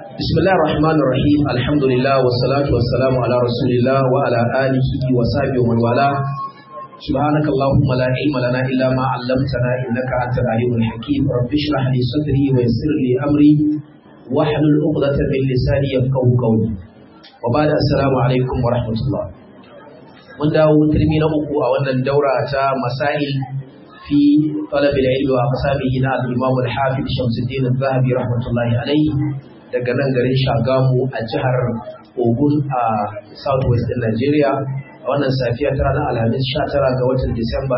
بسم الله الرحمن الرحيم الحمد لله والصلاة والسلام على رسول الله وعلى آله وصحبه ومن والاه سبحانك اللهم لا علم لنا إلا ما علمتنا إنك أنت العليم الحكيم رب اشرح لي صدري ويسر لي أمري واحلل عقدة من لساني يفقه قولي وبعد السلام عليكم ورحمة الله من داو ترمي نبوكو أو أن الدورة مسائل في طلب العلم وأقسامه نال الإمام الحافظ شمس الدين الذهبي رحمة الله عليه daga nan garin Shagamu a jihar Ogun a Southwest din Nigeria a wannan safiya ta ranar Alhamis 19 ga watan Disamba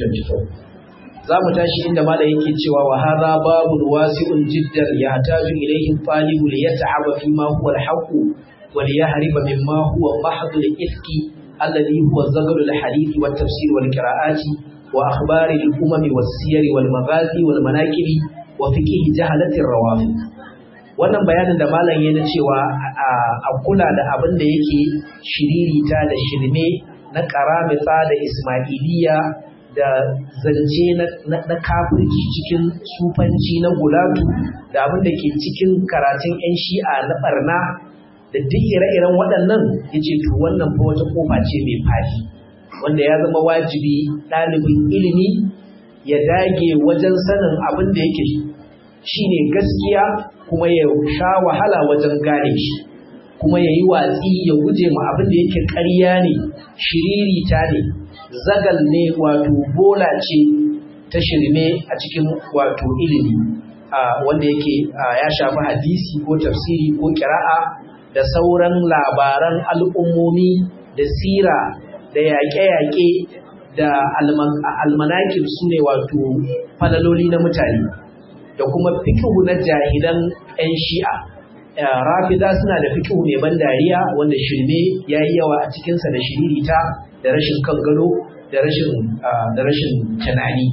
2024. Za mu tashi inda malam yake cewa wa hadha babun wasi'un jiddan yahtaju ilayhi talibu li yata'aba fi ma huwa al-haqq wa li yahriba mimma huwa mahdhu al-ifki alladhi huwa zagru al-hadith wa tafsir wal qira'ati wa akhbari al-umam was-siyar wal maghazi wal manaqib wa fiqh jahalati ar-rawafid wannan bayanin da malam ya na cewa a kula da abin da yake shiririta da shirme na karamita da ismailiya da zance na kafirci cikin sufanci na gulatu da abin da ke cikin karatun 'yan shi'a na barna da duk ire-iren waɗannan ya ce to wannan fa wata kofa ce mai fadi wanda ya zama wajibi ɗalibin ilimi ya dage wajen sanin abin da yake shine gaskiya kuma ya sha wahala wajen gane shi kuma ya yi watsi ya guje ma abin da yake ƙarya ne shiririta ne zagal ne wato bola ce ta shirme a cikin wato ilimi wanda yake ya shafi hadisi ko tafsiri ko kira'a da sauran labaran al'ummomi da sira da yaƙe-yaƙe da almanakin su ne wato falaloli na mutane da kuma fikihu na jahilan 'yan shi'a rafida suna da fikihu mai ban dariya wanda shirme ya yi yawa a cikinsa da shiririta da rashin kan gado da rashin da rashin tunani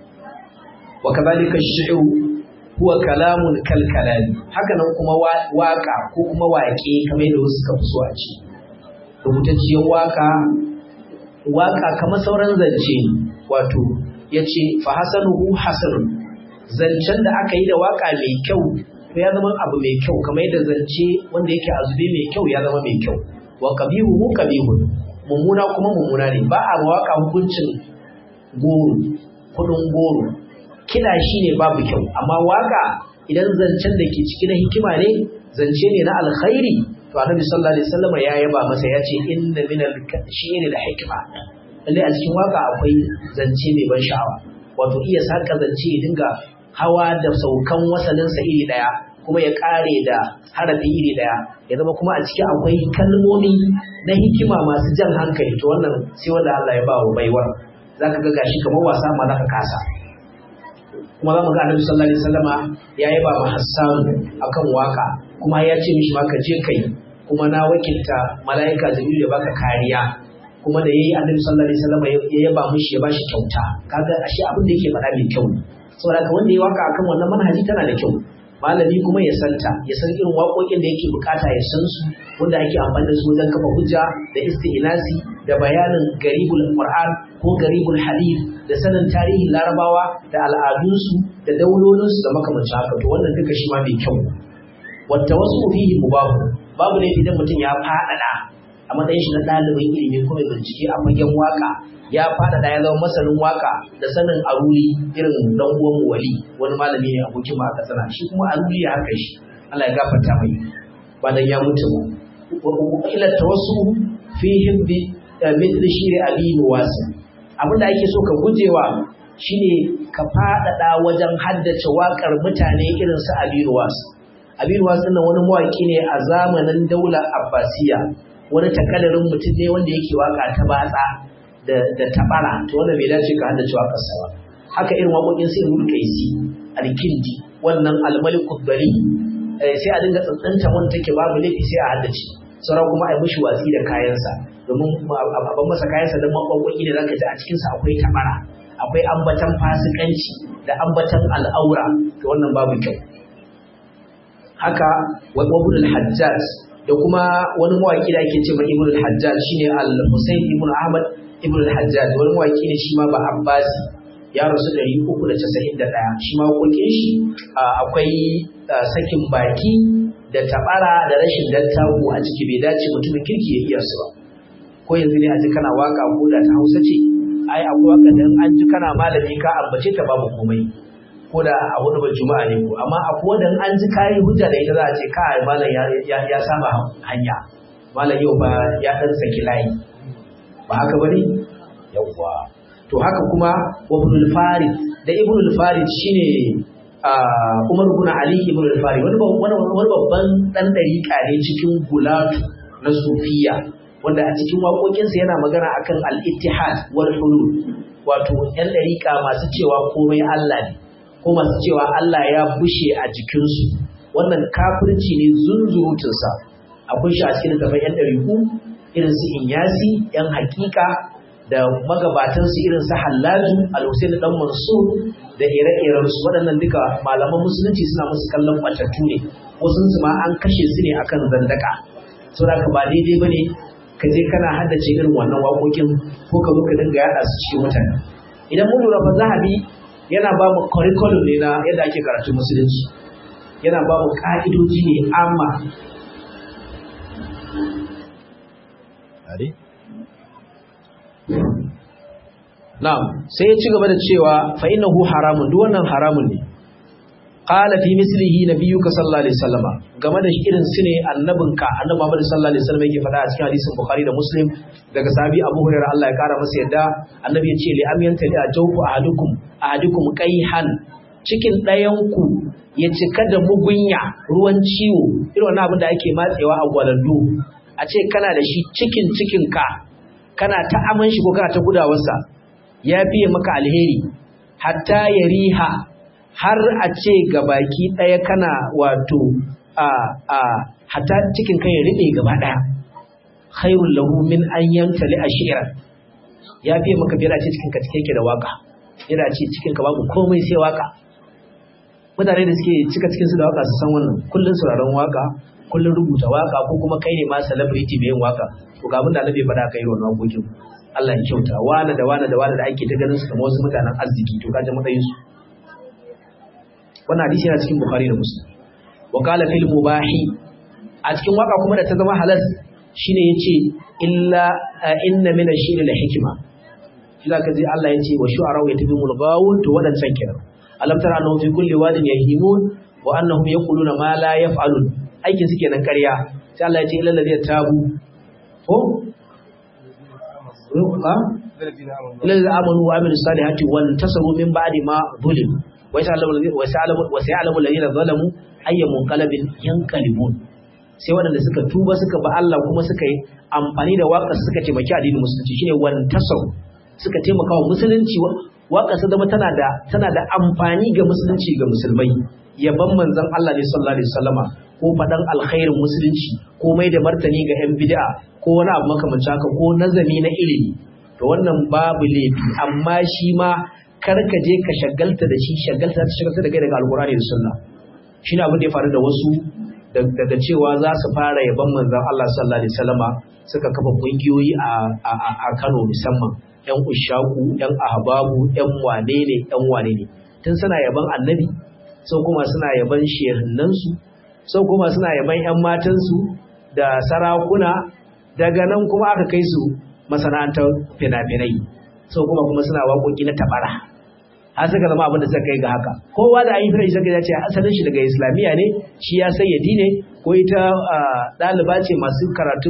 wa kazalika shi'u huwa kalamun kal kalami haka nan kuma waka ko kuma waƙe kamar yadda wasu suka fi so a ci rubutacciyar waka waka kamar sauran zance wato yace fa hasanuhu hasanun zancen da aka yi da waka mai kyau to ya zama abu mai kyau kamar yadda zance wanda yake azube mai kyau ya zama mai kyau wa qabihu hu qabihun mummuna kuma mummuna ne ba a waka hukuncin goro kudin goro kida shine babu kyau amma waka idan zancen da ke ciki na hikima ne zance ne na alkhairi to annabi sallallahu alaihi wasallam ya yaba masa ya ce inna min al-shi'ri da hikma lalle a cikin waka akwai zance mai ban sha'awa wato iya saka zance ya dinga hawa da saukan wasalinsa iri ɗaya kuma ya ƙare da harafi iri ɗaya ya zama kuma a ciki akwai kalmomi na hikima masu jan hankali to wannan sai wanda Allah ya ba wa baiwar za ka ga gashi kamar wasa ma za ka kasa kuma za mu ga annabi sallallahu alaihi wasallama ya yi ba ma Hassan akan waka kuma ya ce mishi ma ka je kai kuma na wakilta mala'ika Jibril ya baka kariya kuma da yayi annabi sallallahu alaihi wasallama ya yaba mishi ya bashi kyauta kaga ashe abin da yake faɗa mai kyau ne saboda ka wanda ya waka akan wannan manhaji tana da kyau malami kuma ya santa ya san irin waƙoƙin da yake bukata ya san su wanda ake amfani da su wajen kafa hujja da isti'nasi da bayanin garibul qur'an ko garibul hadith da sanin tarihin larabawa da al'adunsu da daulolinsu da makamancin haka to wannan duka shi ma mai kyau wata wasu fihi mubahu babu ne idan mutum ya faɗaɗa a matsayin shi na ɗalibin ilimi kuma bincike a fagen waka ya faɗaɗa ya zama masanin waka da sanin aruli irin dan uwan wali wani malami ne abokin ma aka sana shi kuma aruli ya haka shi Allah ya gafarta mai ba dan ya mutu ba ila tawassu fi hibbi mithl shiri abi nuwasi abinda ake so ka gujewa shine ka faɗaɗa wajen haddace wakar mutane irin su abi nuwasi abi nuwasi nan wani mawaki ne a zamanin daular abbasiya wani takadarin mutum ne wanda yake waka ta batsa da tabara to wanda bai dace ka haddace waƙarsa ba haka irin waƙoƙin sai ibn kaisi alkindi wannan almaliku bari sai a dinga tsantsanta wanda take babu laifi sai a haddace sauran kuma a yi mishi watsi da kayansa domin abin masa kayansa don maƙwaƙwaƙi ne zaka ji a cikinsa akwai tabara akwai ambatan fasikanci da ambatan al'aura to wannan babu kyau haka wa ibn al-hajjaj da kuma wani mawaki da ake ce ma ibn al-hajjaj shine al-husayn ibn ahmad ibn al-hajjaj wani mawaki ne shi ma ba abbasi ya rasu 391 shi ma wakokin shi akwai sakin baki da tabara da rashin dattaku a ciki bai dace mutumin kirki ya iya su ba ko yanzu ne a ji kana waka ko da ta Hausa ce ai akwai waka da an ji kana malami ka ambace ta babu komai ko da a hudu ba juma'a ne ko amma akwai wanda an ji kayi hujja da ita za a ce kai malam ya ya saba hanya malam yau ba ya dan saki layi ba haka bane yawwa to haka kuma wa ibnul farid da ibnul farid shine Umar ibn Ali ibn al-Farid wani babban dan dariƙa ne cikin gulatu na sufiya wanda a cikin waƙoƙinsa yana magana akan al-ittihad wal hulul wato yan dariƙa masu cewa komai Allah ne ko masu cewa Allah ya bushe a jikinsu wannan kafirci ne zunzurutunsa akwai shi a cikin littafin yan dariku irin su inyasi yan hakika da magabatansu irin su hallaju al-husain dan mansur da ire-iren su waɗannan duka malaman musulunci suna musu kallon batattu ne wasu su ma an kashe su ne akan zandaka saboda ka ba daidai bane ka je kana haddace irin wannan waƙoƙin ko ka zo ka dinga yaɗa su cikin mutane idan mun lura fa zahabi yana ba mu curriculum ne na yadda ake karatun musulunci yana ba mu ka'idoji ne amma Na'am, sai ya ci gaba da cewa fa innahu haramun duk wannan haramun ne. Qala fi mislihi nabiyyuka sallallahu alaihi wasallam game da irin su ne annabinka annabi Muhammad sallallahu alaihi wasallam yake faɗa a cikin hadisin Bukhari da Muslim daga sahabi Abu Hurairah Allah ya kara masa yadda annabi ya ce li am yantali ajawfu ahadukum ahadukum qayhan cikin ɗayan ku ya cika da mugunya ruwan ciwo irin wannan abin da ake matsewa a gwalando a ce kana da shi cikin cikin ka kana ta aman shi ko kana ta gudawarsa ya fiye maka alheri hatta ya riha har a ce ga baki ɗaya kana wato a a hatta cikin kai ya riɓe gaba ɗaya khairul lahu min an yamtali ashira ya fiye maka biyar a ce cikin ka cike yake da waka yana ce cikin ka babu komai sai waka mutane da suke cika cikin su da waka su san wannan kullun sauraron waka kullun rubuta waka ko kuma kai ne ma celebrity mai yin waka to ga abin da Allah bai faɗa kai wannan wakokin Allah ya kyauta wani da wani da wani da ake ta ganin su kamar wasu mutanen arziki to kaje matsayin su wannan hadisi yana cikin Bukhari da Muslim wa qala fil mubahi a cikin waka kuma da ta zama halal shine yace illa inna min ash-shi'ri la hikma shi zaka ji Allah yace wa shu'ara wa yatabimul ghawun to wadancan kenan alam tara annahu fi kulli wadin yahimun wa annahum yaquluna ma la yaf'alun aikin su kenan ƙarya sai Allah ya ce illal ladina tabu ko الذين آمنوا وعملوا الصالحات وانتصروا من بعد ما ظلموا وسيعلم الذين ظلموا أي منقلب ينقلبون sai waɗanda suka tuba suka ba Allah kuma suka yi amfani da waƙar suka taimaki addinin musulunci shine wantasau suka taimaka wa musulunci waƙar su zama tana da tana da amfani ga musulunci ga musulmai yaban manzon Allah ne sallallahu alaihi wasallama ko faɗan alkhairin musulunci ko mai da martani ga 'yan bid'a ko wani abu makamancin haka ko nazari na ilimi to wannan babu laifi amma shi ma kar ka je ka shagalta da shi shagalta ta shagalta da kai daga alkurani da sunna shine abin da ya faru da wasu daga cewa za su fara yaban manzon Allah sallallahu alaihi wasallama suka kafa kungiyoyi a a Kano musamman yan ushaku yan ahbabu yan wane ne yan wane ne tun suna yaban annabi sau kuma suna yaban shehinnansu sau kuma suna yaban 'yan matansu da sarakuna daga nan kuma aka kai su masana'antar fina-finai sau kuma kuma suna waƙoƙi na tabara har suka zama abin da suka kai ga haka kowa da ayin firashi suka ce asalin shi daga islamiyya ne shi ya sayyadi ne ko ita ɗaliba ce masu karatun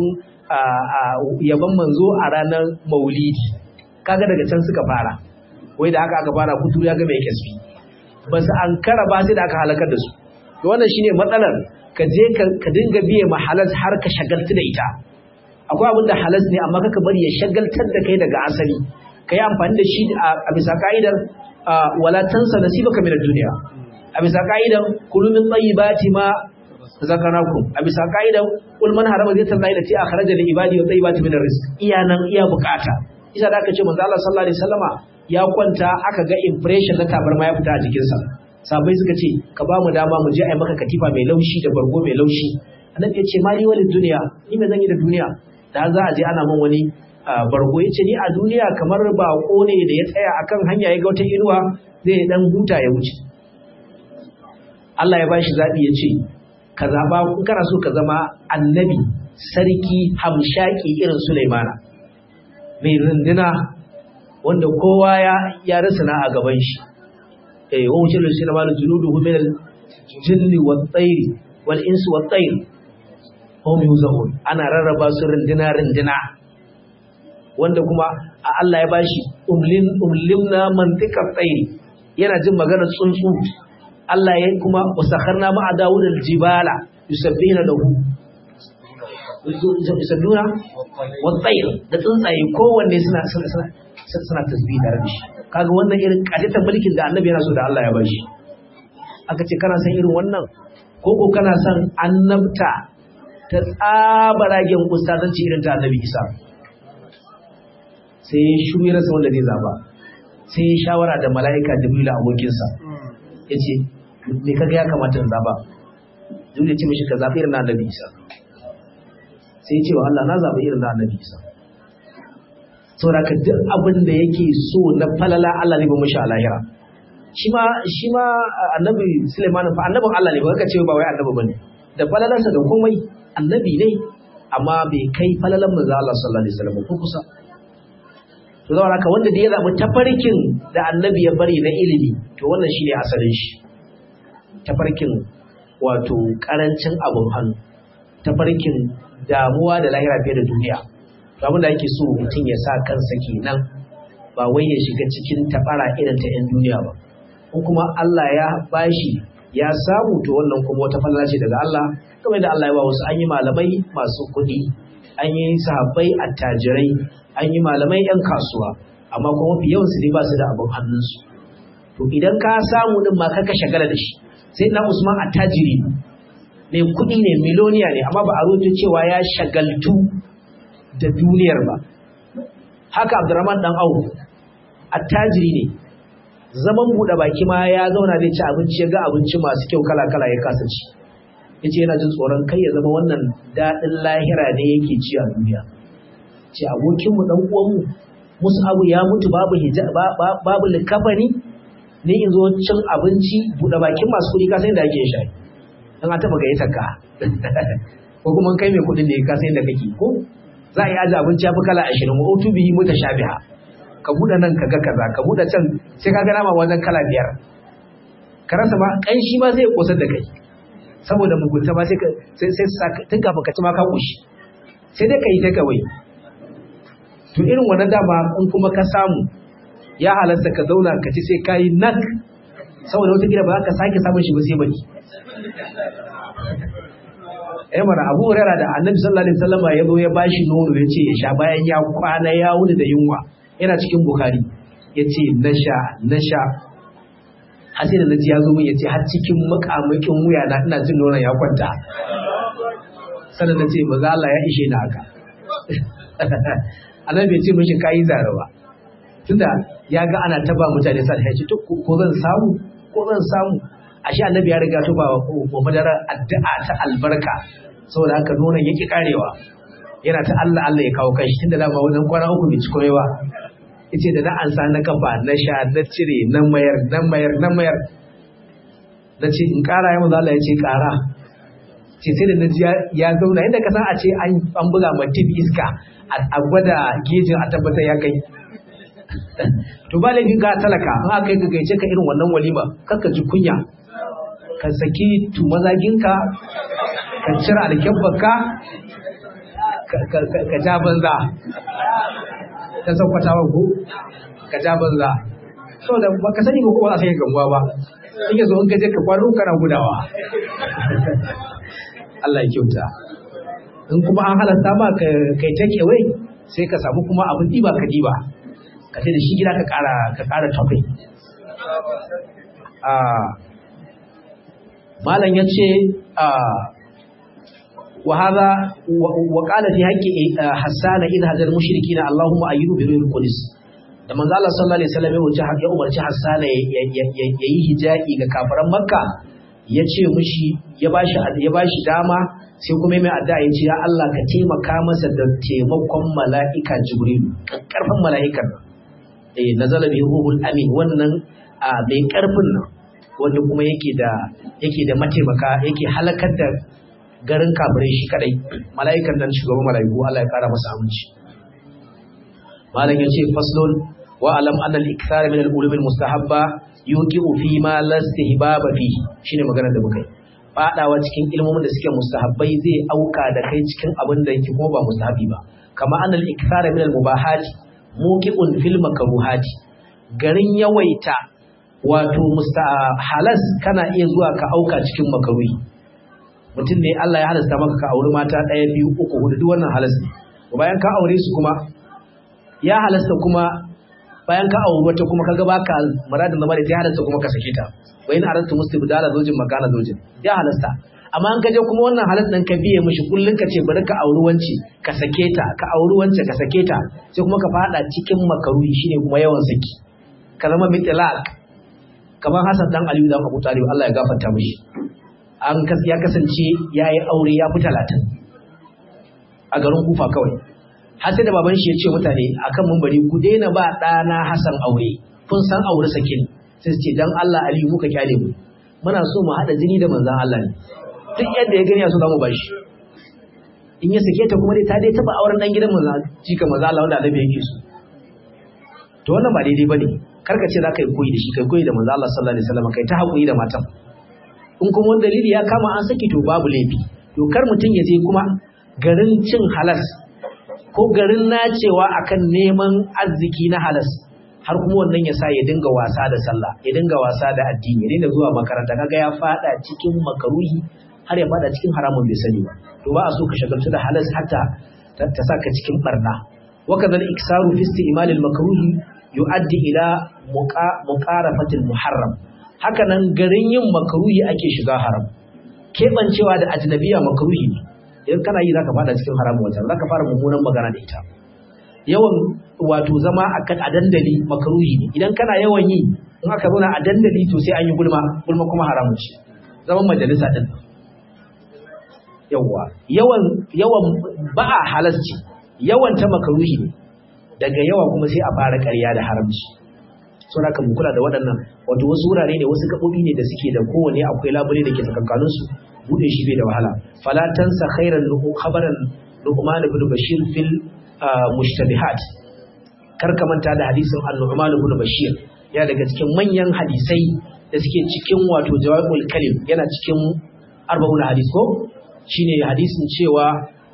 yaban manzo a ranar maulidi kaga daga can suka fara wai da haka aka fara kuturu ya ga mai kasfi ba su an kara ba sai da aka halakar da su wannan shine matsalar ka je ka dinga biye ma halas har ka shagaltu da ita akwai abin da halas ne amma kaka bari ya shagaltar da kai daga asali ka yi amfani da shi a bisa ka'idar wala tansa nasibaka min ad-dunya a bisa ka'idar kulu min tayyibati ma zakarakum a bisa ka'idar kul man harama zai tallahi lati akhraja li ibadi wa tayyibati min ar-rizq iya nan iya bukata isa da aka ce manzo Allah sallallahu alaihi wasallama ya kwanta aka ga impression na tabarma ya fita a jikinsa sabai suka ce ka ba mu dama mu je a yi maka katifa mai laushi da bargo mai laushi annabi ya ce mali wani duniya ni me zan yi da duniya da za a je ana min wani bargo ya ce ni a duniya kamar bako ne da ya tsaya akan hanya ya ga wata inuwa zai dan huta ya wuce Allah ya bashi zabi ya ce ka zaba in kana so ka zama annabi sarki hamshaki irin Sulaimana mai runduna wanda kowa ya ya risana a gaban shi eh wa wuce da Sulaimana junuduhu min al-jinni wat-tayri wal-insi wat-tayri hum yuzahun ana rarraba su runduna runduna wanda kuma a Allah ya bashi umlin umlimna mantiqat tayri yana jin maganar tsuntsu Allah ya kuma wasakharna ma'a Dawud al-jibala yusabbihuna lahu yusabbihuna wat-tayr da tsuntsaye kowanne suna suna suna tasbih tare da shi kaga wannan irin kaditan mulkin da Annabi yana so da Allah ya bashi aka ce kana san irin wannan ko ko kana san annabta ta tsabaragen ustazanci irin ta Annabi Isa sai ya shiru ya rasa wanda zai zaba sai ya shawara da mala'ika Jibril abokinsa yace me kaga ya kamata in zaba Jibril ya ce mishi ka zabi irin na Annabi Isa sai ya ce wa Allah na zabi irin na Annabi Isa saboda ka duk abin da yake so na falala Allah ne ba mishi a lahira shi ma shi ma Annabi Sulaiman fa annabin Allah ne ba ka ce ba wai annabi bane da falalansa da komai annabi ne amma bai kai falalan manzo Allah sallallahu alaihi wasallam ko kusa to zama haka wanda da ya zaɓi tafarkin da annabi ya bari na ilimi to wannan shine asalin shi tafarkin wato karancin abun hannu tafarkin damuwa da lahira fiye da duniya to abin da ake so mutum ya sa kansa kenan ba wai ya shiga cikin tabara irin ta 'yan duniya ba in kuma Allah ya bashi ya samu to wannan kuma wata falala ce daga Allah kamar da Allah ya ba wasu an yi malamai masu kuɗi an yi sahabbai attajirai an yi malamai 'yan kasuwa amma kuma mafi yawan su ne ba su da abin hannunsu to idan ka samu din ma kaka shagala da shi sai na Usman attajiri mai kuɗi ne miloniya ne amma ba a rubuta cewa ya shagaltu da duniyar ba haka Abdurrahman dan Auf attajiri ne zaman buɗe baki ma ya zauna zai ci abinci ya ga abinci masu kyau kala kala ya kasa ci yace yana jin tsoron kai ya zama wannan daɗin lahira ne yake ci a duniya ce abokinmu ɗan uwanmu musu abu ya mutu babu babu likafani ne in zo cin abinci buɗe bakin masu kuɗi ka san da ake shayi dan an taɓa gayyatar ka ko kuma kai mai kuɗin ne ka san da kake ko za a yi aji abinci ya fi kala ashirin wa otu bihi muta shabiha ka buɗe nan ka ga kaza ka buɗe can sai ka ga nama wajen kala biyar ka rasa ma ƙanshi ma zai ƙosar da kai saboda mugunta ma sai sai tun kafin ka ci ma ka ƙushi sai dai ka yi ta kawai to irin wannan dama in kuma ka samu ya halasta ka zauna ka ci sai kayi nak saboda wata gida ba za ka sake samun shi ba sai baki eh mana Abu Hurairah da Annabi sallallahu alaihi wasallam ya zo ya bashi nono ya ce ya sha bayan ya kwana ya wuni da yunwa yana cikin Bukhari ya ce na sha na sha har sai da naji ya zo min ya ce har cikin makamakin wuya na ina jin nonon ya kwanta sannan na ce maza Allah ya ishe na haka annabi bai ce mishi kayi zara ba tunda ya ga ana taba mutane sa ya ce to ko zan samu ko zan samu ashe annabi ya riga tuba wa madara addu'a ta albarka saboda haka nonon yake karewa yana ta Allah Allah ya kawo kai tunda dama wajen kwana uku bai ci komai ba yace da na ansa na kafa na sha na cire na mayar na mayar na mayar na ce in kara ya manzo Allah ya ce kara ce sai da na ji ya zauna inda ka san a ce an buga ma tip iska a gwada gejin a tabbatar ya kai to ba laifin ka talaka in aka yi gaice ka irin wannan walima kakka ji kunya ka saki tumazaginka ka cire alkyabbarka ka ja banza ta saukwatawa ko ka ja banza saboda ba ka sani ba ko ba a sai gamuwa ba in yanzu in ka je ka kwano kana gudawa Allah ya kyauta in kuma an halatta ba kai take away sai ka samu kuma abin diba ka diba ka sai da shi gida ka ƙara ka ƙara tafi malam ya ce wa hadha wa qala fi haqqi hassan idh hadal mushrikina allahumma ayyuhu bi ruhil qudus da manzo Allah sallallahu alaihi wasallam ya wuce ya umarci hassan ya yi hijabi ga kafiran makka ya ce mushi ya bashi ya bashi dama sai kuma mai addu'a ya ce ya Allah ka taimaka masa da taimakon mala'ika jibril karfin mala'ikan eh nazala bi ruhul amin wannan mai karfin nan wanda kuma yake da yake da mataimaka yake halakar da garin kafirai shi kadai mala'ikan nan shugaban mala'iku Allah ya kara masa aminci malam yace faslun wa alam anna al-ikthar min al-ulum al-mustahabba yuqiu fi ma la istihbaba fi shine maganar da muka yi fadawa cikin ilmomin da suke mustahabbai zai auka da kai cikin abin da yake kuma ba mustahabi ba kama anna al-ikthar min al-mubahat muqiun fil makruhat garin yawaita wato halas kana iya zuwa ka auka cikin makaruhi mutum ne Allah ya halasta maka ka auri mata ɗaya biyu uku hudu duk wannan halas ne bayan ka aure su kuma ya halasta kuma bayan ka auri wata kuma kaga baka muradin zama da ta halasta kuma ka sake ta wa in aratu mustibdala zawjin makana zawjin ya halasta amma an kaje kuma wannan halas ɗin ka biye mishi kullun ka ce bari ka auri wance ka sake ta ka auri wance ka sake ta sai kuma ka fada cikin makaruhi shine kuma yawan saki ka zama mitlaq kamar Hassan dan Aliyu dan Abu Talib Allah ya gafarta mishi an ya kasance yayi aure ya fi talatin a garin Kufa kawai har sai da baban shi ya ce mutane akan mumbari ku daina ba ɗana Hassan aure kun san aure sakin sai su ce dan Allah Aliyu muka kyale mu muna so mu haɗa jini da manzon Allah ne duk yadda ya gani ya so za mu bashi in ya sake ta kuma dai ta dai taba auren dan gidan manzon jika manzon Allah wanda Annabi yake so to wannan ba daidai bane karka ce za ka yi koyi da shi kai koyi da manzo Allah sallallahu alaihi wasallam kai ta haƙuri da matan in kuma wani dalili ya kama an saki to babu laifi to kar mutum ya je kuma garin cin halas ko garin nacewa akan neman arziki na halas har kuma wannan ya sa ya dinga wasa da sallah ya dinga wasa da addini ya dinga zuwa makaranta kaga ya fada cikin makaruhi har ya fada cikin haramun bai sani ba to ba a so ka shagaltu da halas hatta ta saka cikin barna وكذا الإكسار في استعمال المكروه yu'addi ila muqarafatil muharram hakanan garin yin makruhi ake shiga haram kebancewa da ajnabiya makruhi ne idan kana yi zaka fada cikin haram wata zaka fara mummunan magana da ita yawan wato zama akan a dandali makruhi ne idan kana yawan yi in aka zauna a dandali to sai an yi gulma gulma kuma haramun ce zaman majalisa din yawa yawan yawan ba'a halasci yawan ta makruhi ne daga yawa kuma sai a fara ƙarya da haramci so da mu kula da waɗannan wato wasu wurare ne wasu gaɓoɓi ne da suke da kowane akwai labule da ke tsakankanin su bude shi bai da wahala fala tansa khairan lahu khabaran luqman ibn bashir fil mushtabihat kar ka manta da hadisin an-nu'man ibn bashir ya daga cikin manyan hadisai da suke cikin wato jawabul kalim yana cikin arba'un hadis ko shine hadisin cewa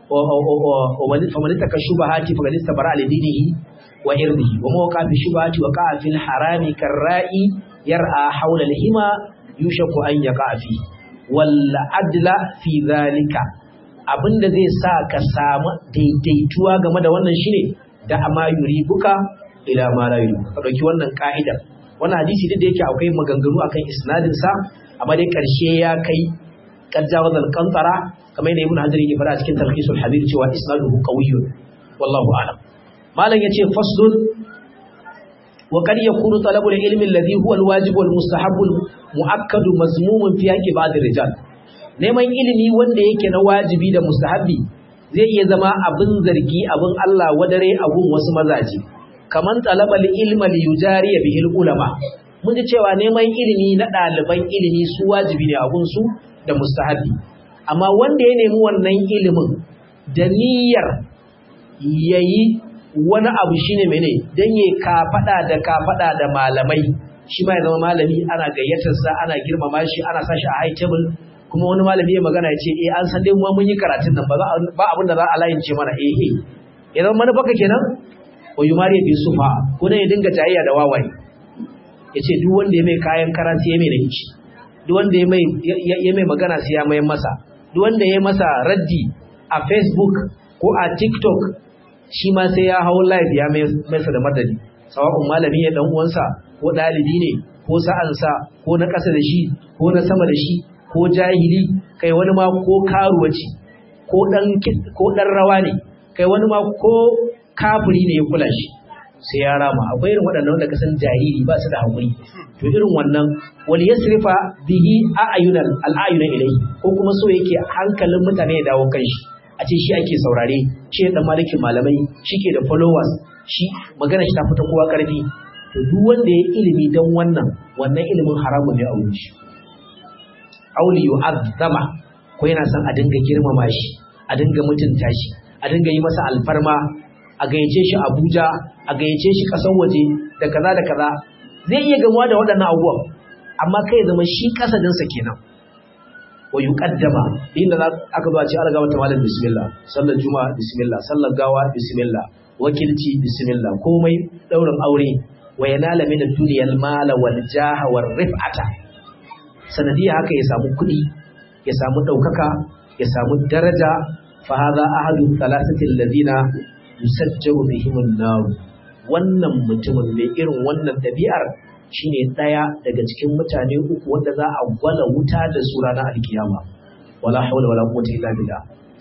فمن اتقى الشبهات فقد استبرأ لدينه وعرضه وما وقع في الشبهات وقع في الحرام كالرائي يرعى حول الهما يوشك أن يقع فيه والعدل في ذلك abinda zai sa ka samu daidaituwa game da wannan shine da amma yuribuka ila ma la yuribuka ka dauki wannan ka'idar wannan hadisi duk da yake akwai maganganu akan isnadin sa amma dai karshe ya kai qad jawaza al-qantara kamar yadda ibn hajar yake fara a cikin talhisul habir cewa isnaduhu qawiyyun wallahu a'lam malam yace faslun wa qad yakunu talabu al-ilmi alladhi huwa al-wajib wal mustahab muakkad mazmumun fi haqqi ba'd rijal neman ilimi wanda yake na wajibi da mustahabi zai iya zama abin zargi abin Allah wadare abun wasu mazaje kaman talabal ilma li yujariya bihi ulama mun ji cewa neman ilimi na ɗaliban ilimi su wajibi ne abun su da mustahabi amma wanda ya nemi wannan ilimin da niyyar yayi wani abu shine mene dan yayi kafada da kafada da malamai shi ma ya zama malami ana gayyatar sa ana girmama shi ana sa shi a high table kuma wani malami ya magana ya ce eh an san dai mu mun yi karatun nan ba za ba abin da za a layince mana eh eh ya zama manufarka kenan wa yumari bi sufa ko ne ya dinga tayayya da wawaye ya ce duk wanda ya mai kayan karanci ya mai da hici duk wanda ya mai ya mai magana sai ya mai masa duk wanda ya masa raddi a Facebook ko a TikTok shi ma sai ya hau live ya mai masa da madadi sawa'un malami ya dan uwansa ko dalibi ne ko sa'ansa ko na ƙasa da shi ko na sama da shi ko jahili kai wani ma ko karuwaci ko dan ko dan rawa ne kai wani ma ko kafiri ne ya kula shi sai ya rama akwai irin waɗannan wanda kasan jariri ba su da haƙuri to irin wannan wal yasrifa bihi a'yunal al'ayuna ilayhi ko kuma so yake hankalin mutane ya dawo kan shi a ce shi ake saurare shi dan malikin malamai shi ke da followers shi magana shi ta fita kowa karfi to duk wanda ya ilimi don wannan wannan ilimin haramun ne a wurin shi auli yu'azzama ko yana son a dinga girmama shi a dinga mutunta shi a dinga yi masa alfarma a gayyace shi Abuja a gayyace shi kasar waje da kaza da kaza zai iya gamuwa da waɗannan abubuwan amma kai zama shi kasadinsa kenan wa yuqaddama inda aka zo a ce alga wata malam bismillah sallar juma'a bismillah sallar gawa bismillah wakilci bismillah komai daurin aure wa yanala min ad-dunya al-mala wal jaha war rif'ata sanadiya haka ya samu kuɗi ya samu ɗaukaka ya samu daraja fa hadha ahadu thalathati alladhina yusajjaru bihim an-nar wannan mutumin mai irin wannan dabi'ar shine daya daga cikin mutane uku wanda za a gwala wuta da su ranar alkiyama wala hawla wala quwwata illa billah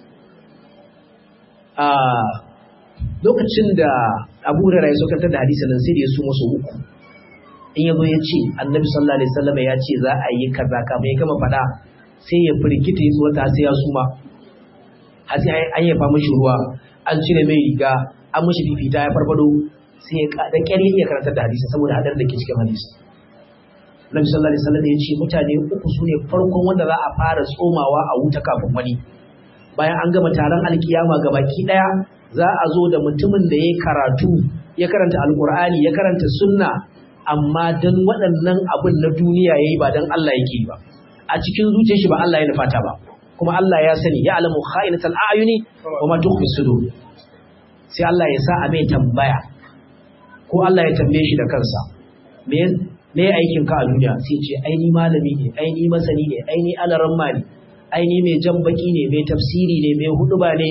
a lokacin da Abu Hurairah ya sokantar da hadisin nan sai da ya su musu uku in yazo ya ce Annabi sallallahu alaihi wasallam ya ce za a yi kaza kamar ya gama fada sai ya firgita ya tsota sai ya suma har sai an yafa mishi ruwa an cire mai riga an mishi fifita ya farfado sai ya da kyar ya karantar da hadisi saboda hadar da ke cikin hadisi Nabi sallallahu alaihi wasallam ya ce mutane uku su ne farkon wanda za a fara tsomawa a wuta kafin wani bayan an gama taron alkiyama ga baki daya za a zo da mutumin da ya karatu ya karanta alkur'ani ya karanta sunna amma dan waɗannan abin na duniya yayi ba dan Allah yake ba a cikin zuciyar shi ba Allah ya nufata ba kuma Allah ya sani ya alamu kha'inatal a'yuni wa ma tukhfi sudur sai Allah ya sa a mai tambaya ko Allah ya tambaye shi da kansa me me aikin ka a duniya sai ce ai ni malami ne ai ni masani ne ai ni alaramma ne ai ni mai jan baki ne mai tafsiri ne mai huduba ne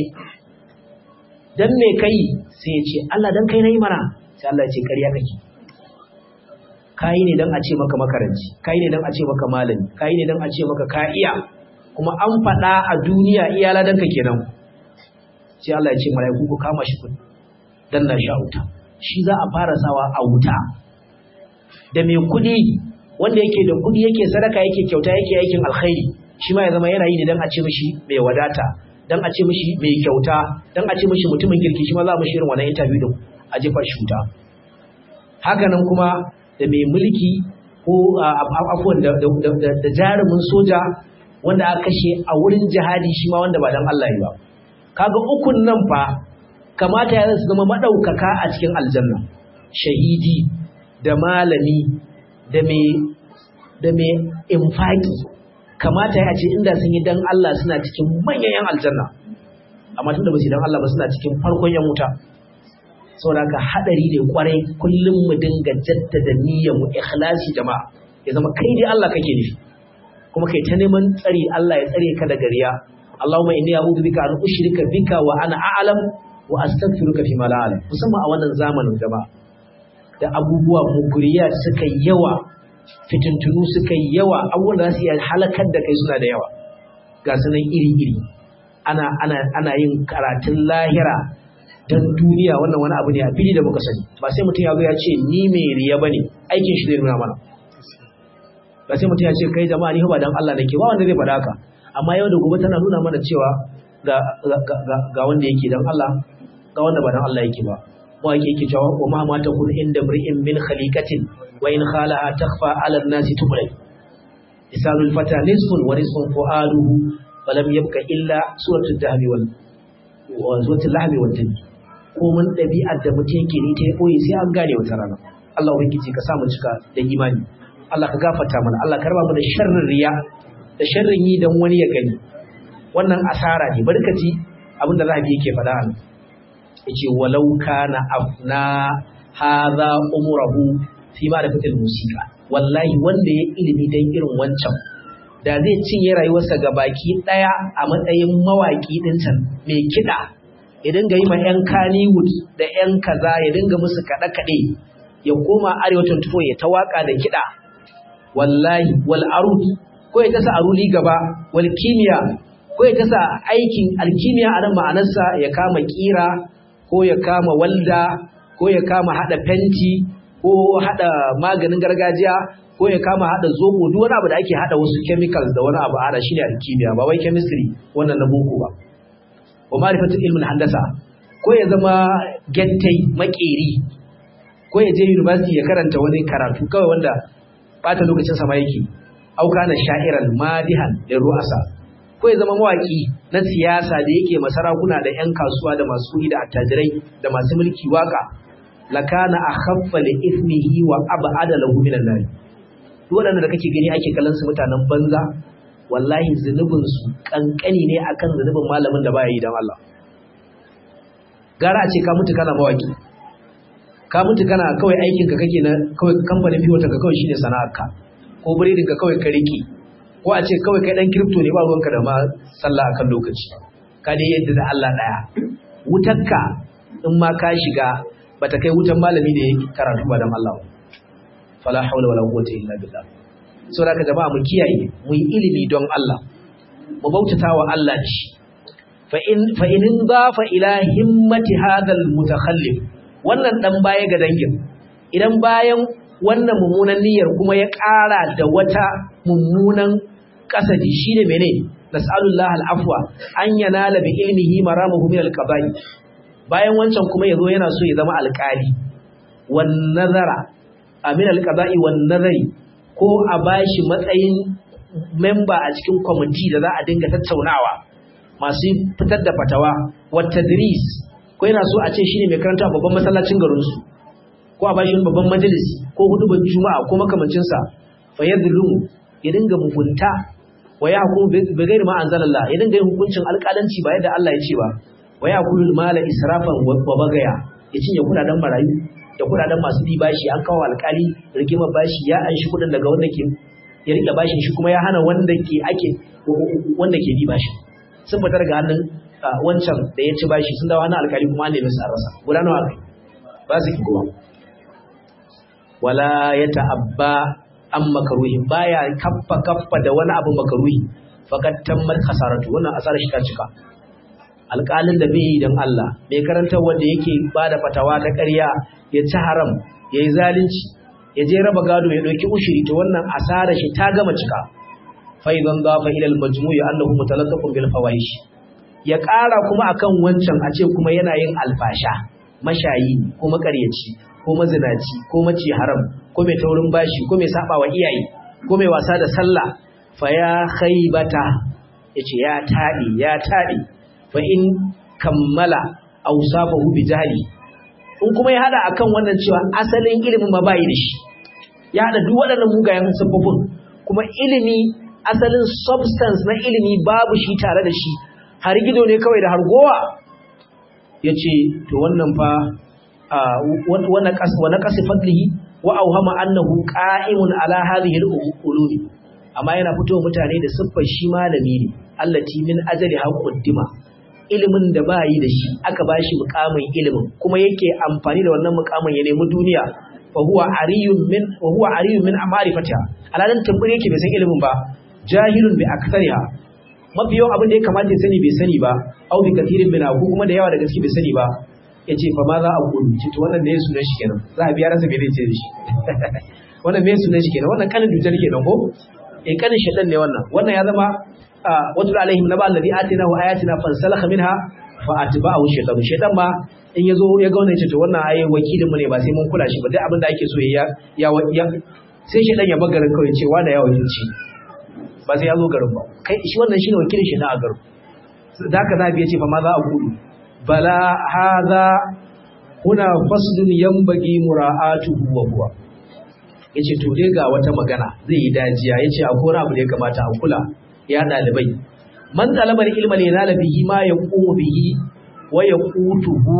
dan me kai sai ya ce Allah dan kai nayi mana sai Allah ya ce ƙarya kake kai ne dan a ce maka makaranci kai ne dan a ce maka malami kai ne dan a ce maka ka iya kuma an faɗa a duniya iya ladan ka kenan sai Allah ya ce mala'iku ku kama shi kun dan na sha wuta shi za a fara sawa a wuta da mai kuɗi wanda yake da kuɗi yake sadaka yake kyauta yake aikin alkhairi shi ma ya zama yana yi ne dan a ce mishi mai wadata dan a ce mishi mai kyauta dan a ce mishi mutumin kirki shi ma za mu shirin wannan interview din a jefa shi wuta haka nan kuma da mai mulki ko afuwan da jarumin soja wanda aka kashe a wurin jihadi shi ma wanda ba dan Allah yi ba kaga ukun nan fa kamata ya su zama madaukaka a cikin aljanna shahidi da malami da mai da mai infaki kamata ya ce inda sun yi dan Allah suna cikin manyan yan aljanna amma tunda ba su dan Allah ba suna cikin farkon yan wuta saboda haka hadari ne kwarai kullum mu dinga jaddada niyyar mu ikhlasi jama'a ya zama kai dai Allah kake nufi kuma kai ta neman tsari Allah ya tsare ka daga riya Allahumma inni a'udhu bika an ushrika bika wa ana a'lam wa astaghfiruka fi ma la a'lam musamman a wannan zamanin jama'a da abubuwa muguriya suka yawa fitintunu suka yawa abubuwan da za su iya halakar da kai suna da yawa ga sunan iri-iri ana ana ana yin karatun lahira don duniya wannan wani abu ne a fili da muka sani ba sai mutum ya zo ya ce ni mai riya bane aikin shi zai nuna mana ba sai mutum ya ce kai jama'a ni ba dan Allah nake ba wanda zai faɗa haka amma yau da gobe tana nuna mana cewa ga ga wanda yake dan Allah ga wanda ba dan Allah yake ba wa yake yake cewa wa ma ma takun inda mri'in min khaliqatin wa in khala'a takhfa 'ala an-nasi tublay isalul fata nisfun wa nisfun fu'aluhu wa lam yabqa illa suratul dahbi wal wa suratul lahmi wal jinn ko mun dabi'ar da mutum yake ni ta koyi sai an gane wata rana Allah ubangiji ka sa mu cika da imani Allah ka gafarta mana Allah ka raba mu da sharrin riya da sharrin yi dan wani ya gani wannan asara ne barkaci abinda Rabi yake faɗa a yace walau kana afna hadha umruhu fi ma dafatil musika wallahi wanda ya ilimi dan irin wancan da zai cinye rayuwarsa ga baki daya a matsayin mawaki din can mai kida ya dinga yi ma yan Kannywood da yan kaza ya dinga musu kada kade ya koma arewa 24 ya ta waka da kida wallahi wal arud ko ya tasa aruli gaba wal kimiya ko ya tasa aikin alkimiya a nan ma'anarsa ya kama kira ko ya kama walda ko ya kama hada fenti ko hada maganin gargajiya ko ya kama hada zobo duk wani abu da ake hada wasu chemicals da wani abu hada shine alkimiya ba wai chemistry wannan na boko ba wa ma'rifatu ilmin handasa ko ya zama gentai makeri ko ya je university ya karanta wani karatu kawai wanda bata lokacin sama yake auka na sha'iran madihan da ru'asa ko ya zama mawaki na siyasa da yake masarakuna da 'yan kasuwa da masu kuɗi da attajirai da masu mulki waka lakana akhaffa li ithmihi wa ab'ada lahu min an-nar duk wanda da kake gani ake kallon su mutanen banza wallahi zunubin su kankani ne akan zunubin malamin da baya yi dan Allah gara a ce ka mutu kana mawaki ka mutu kana kawai aikin ka kake na kawai kamfanin biyo ka kawai shine sana'arka ko biredin ka kawai ka rike ko a ce kawai kai dan crypto ne ba ruwanka da ma sallah akan lokaci ka dai yadda da Allah daya wutarka in ma ka shiga bata kai wutan malami da yake karatu ba dan Allah fala hawla wala quwwata illa billah so da ka jama'a mu kiyaye mu yi ilimi don Allah mu bautata wa Allah shi fa in fa in dafa ila himmati hadha al mutakhallif wannan dan baya ga dangin idan bayan wannan mummunan niyyar kuma ya ƙara da wata mummunan kasadi shine mene nas'alullahi al-afwa an yanala bi ilmihi maramuhu min al-qaba'i bayan wancan kuma yazo yana so ya zama alƙali wan nazara amin al-qaba'i wan nazari ko a bashi matsayin member a cikin committee da za a dinga tattaunawa masu fitar da fatawa wa tadris ko yana so a ce shine mai karanta a babban masallacin garin su ko a bashi babban majalisi ko hudubar juma'a ko makamancin sa fa yadhlumu ya dinga mugunta wa yahkum bi ghairi ma anzalallah ya dinga yin hukuncin alƙalanci ba yadda Allah ya ce ba wa yakulu mala israfan wa bagaya ya cinye kudaden marayu da kudaden masu bi bashi an kawo alƙali rigimar bashi ya anshi kudin daga wanda ke ya rike bashin shi kuma ya hana wanda ke ake wanda ke bi bashi sun fita daga hannun wancan da ya ci bashi sun dawo hannun alƙali kuma an nemi su a rasa guda nawa kai ba su ki kuma wala ya ta'abba an makaruhi baya kaffa kaffa da wani abu makaruhi fakat tammat khasaratu wannan asarar shi ta cika alƙalin da bai yi don Allah mai karantar wanda yake ba da fatawa ta ƙarya ya ci haram ya yi zalunci ya je raba gado ya ɗauki ushiri ta wannan asarar shi ta gama cika faizan gafa ilal majmu'i annahu mutalaqqafun bil fawahish ya ƙara kuma akan wancan a ce kuma yana yin alfasha mashayi ko makaryaci ko mazinaci ko maci haram ko mai taurin bashi ko mai saba wa iyaye ko mai wasa da sallah fa ya khaybata yace ya taɗi ya taɗi fa in kammala awsafahu bi jahli in kuma ya hada akan wannan cewa asalin ilimin ma bai da shi ya hada duk waɗannan mugayen sababbin kuma ilimi asalin substance na ilimi babu shi tare da shi har gido ne kawai da har gowa yace to wannan fa wa naqasi fadlihi wa awhama annahu qa'imun ala hadhihi al-ulumi amma yana fito mutane da siffar shi malami ne allati min ajali haquddima ilimin da ba yi da shi aka ba shi mukamin ilimin kuma yake amfani da wannan mukamin ya nemi duniya fa huwa ariyun min wa huwa ariyun min ma'rifatiha alalan tambure yake bai san ilimin ba jahilun bi aktsariha mafi yawan abin da ya kamata ya sani bai sani ba au bi kathirin min ko kuma da yawa daga gaske bai sani ba yace fa ma za a gudu ce to wannan ne sunan shi kenan za a biya rasa bai zai ce da shi wannan me sunan shi kenan wannan kanin dujar kenan ko eh kanin shedan ne wannan wannan ya zama watul alaihim naba alladhi atina wa ayatina fansalakha minha fa atba'ahu shaytan shaytan ma in yazo ya ga wannan to wannan ayi wakilin mu ne ba sai mun kula shi ba duk abin da ake so ya ya ya sai shaytan ya bagarin kawai cewa da ya wakilci ba sai ya zo garin ba kai shi wannan shine wakilin shi na a garin da haka zabi yace fa ma za a gudu bala hadha huna faslun yanbaghi mura'atuhu wa huwa yace to dai ga wata magana zai yi dajiya yace akwai abu da ya kamata a kula ya ɗalibai man talabar ilma ne na bihi ma ya ƙumu bihi wa ya ƙutuhu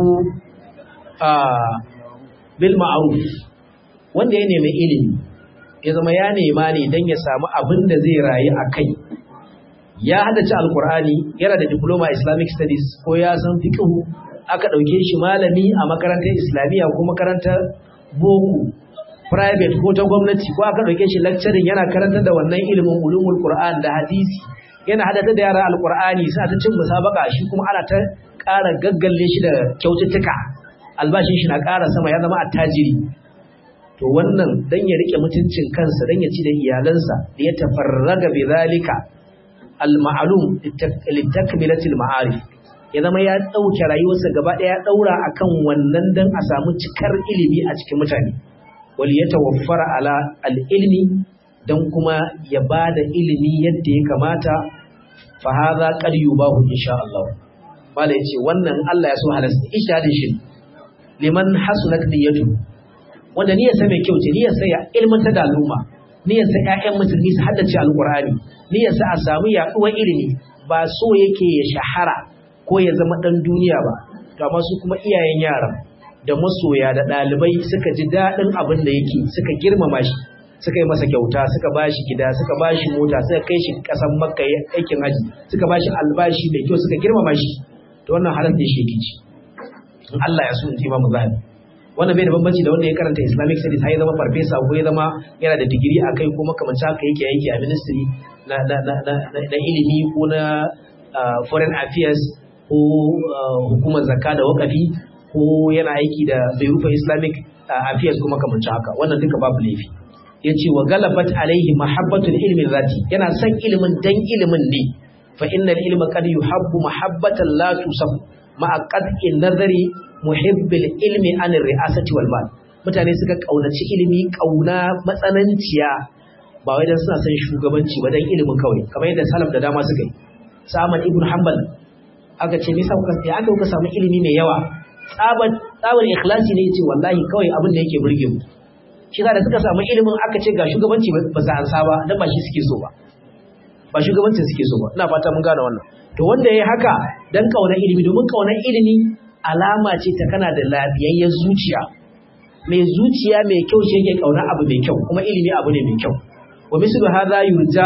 a bil ma'ruf wanda ya nemi ilimi ya zama ya nema ne don ya samu abin da zai rayu a kai ya haddace alkur'ani yana da diploma islamic studies ko ya san fiqhu aka ɗauke shi malami a makarantar islamiyya ko makarantar boko private ko ta gwamnati ko aka dauke shi lecturing yana karantar da wannan ilimin ulumul qur'an da hadisi yana hadata da yara alqur'ani sai ta cin musabaka shi kuma ana ta ƙara gaggalle shi da kyaututtuka albashin shi na ƙara sama ya zama attajiri to wannan dan ya rike mutuncin kansa dan ya ci da iyalansa da ya tafarraga bi zalika al ma'lum litakmilati al ma'arif ya zama ya ɗauke rayuwarsa gaba ɗaya ɗaura akan wannan don a samu cikar ilimi a cikin mutane wali ya tawaffara ala al'ilmi don kuma ya ba da ilimi yadda ya kamata fa hadha qad yubahu insha Allah mala yace wannan Allah ya so halasta ishadin shi liman hasunat niyyatu wanda niyyarsa mai kyau ce niyyarsa ya ilmanta da al'umma niyyarsa ƴaƴan musulmi su haddace alqur'ani niyyarsa a samu yaduwar ilimi ba so yake ya shahara ko ya zama dan duniya ba to amma su kuma iyayen yaran da masoya da ɗalibai suka ji daɗin abin da yake suka girmama shi suka yi masa kyauta suka ba shi gida suka ba shi mota suka kai shi ƙasan makka aikin haji suka ba shi albashi mai kyau suka girmama shi to wannan halar da shi yake ci in Allah ya so in ji imamu zahabi wannan bai da bambanci da wanda ya karanta islamic studies har ya zama farfesa ko ya zama yana da digiri a kai ko makamancin haka yake aiki a ministry na, na, na, na, na ilimi ko na uh, foreign affairs ko uh, hukumar zakka da wakafi ko yana aiki da Berufa Islamic Affairs kuma kamar haka wannan duka babu laifi yace wa galabat alaihi mahabbatul ilmi zati yana son ilimin dan ilimin ne fa innal ilma qad yuhabbu mahabbatan la tusab ma'a qad'in nazari muhibbil ilmi an ri'asati wal mal mutane suka kaunaci ilimi kauna matsananciya ba wai dan suna son shugabanci ba dan ilimin kawai kamar yadda salaf da dama suka yi Sa'man ibn Hanbal aka ce me yasa kuka ya aka kuka samu ilimi mai yawa tsabar tsabar ikhlasi ne yace wallahi kawai abin da yake burge mu shi da suka samu ilimin aka ce ga shugabanci ba za ansa ba dan ba shi suke so ba ba shugabancin suke so ba ina fata mun gane wannan to wanda yayi haka dan kaunar ilimi domin kaunar ilimi alama ce ta kana da lafiyayyen zuciya mai zuciya mai kyau shi yake kaunar abu mai kyau kuma ilimi abu ne mai kyau wa mislu hadha yurja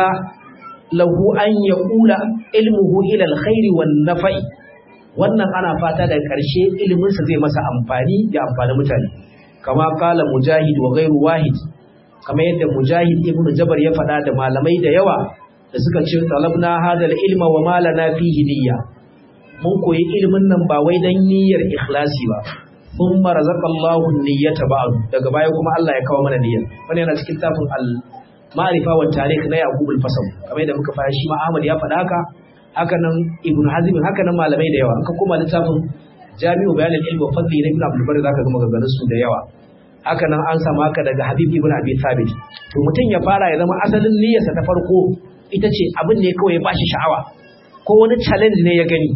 lahu an yaqula ilmuhu ila alkhairi wan nafa'i wannan ana fata daga ƙarshe iliminsa zai masa amfani da amfani mutane kama kala mujahid wa gairu wahid kama yadda mujahid ibnu jabar ya faɗa da malamai da yawa da suka ce talabna hadal ilma wa malana fihi niyya mun koyi ilimin nan ba wai dan niyyar ikhlasi ba thumma razaqallahu niyyata ba'd daga baya kuma Allah ya kawo mana niyyar wannan yana cikin tafin al ma'rifa wa tarikh na yaqub al-fasl kamar yadda muka fara shi ma Ahmad ya faɗa haka haka nan ibn hazm haka nan malamai da yawa ka kuma littafin jami'u bayanin ilmi wa fadli na ibn abdul bari zaka ga maganganun su da yawa haka nan an samu haka daga habib ibn abi thabit to mutum ya fara ya zama asalin niyyarsa ta farko ita ce abin ne kawai ya bashi sha'awa ko wani challenge ne ya gani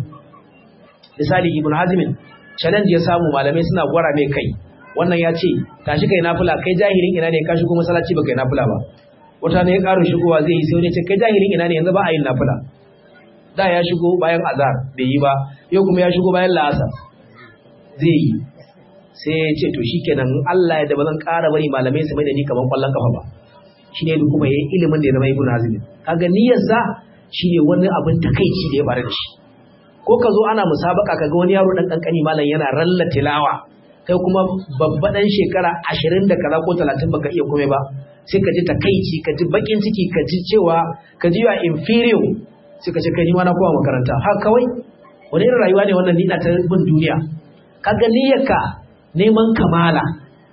misali ibn hazm challenge ya samu malamai suna gwara mai kai wannan ya ce tashi kai nafila kai jahilin ina ne ka shigo masallaci ba kai nafila ba wata ne ya karo shigowa zai yi sai wani ce kai jahilin ina ne yanzu ba a yin nafila da ya shigo bayan azar bai yi ba yau kuma ya shigo bayan la'asar zai yi sai ya ce to shikenan Allah ya da ba zan ƙara bari malamai su mai da ni kamar kwallon kafa ba shine da kuma yayin ilimin da ya zama ibn hazm kaga niyyarsa shine wani abin takeici da ya faru da shi ko ka zo ana musabaka kaga wani yaro dan kankani malam yana ralla tilawa kai kuma babba dan shekara 20 da kaza ko 30 baka iya komai ba sai ka ji takeici ka ji bakin ciki ka ji cewa ka ji ya inferior suka ce kai ni ma na kowa makaranta har kawai wani irin rayuwa ne wannan nida ta bin duniya kaga niyyarka neman kamala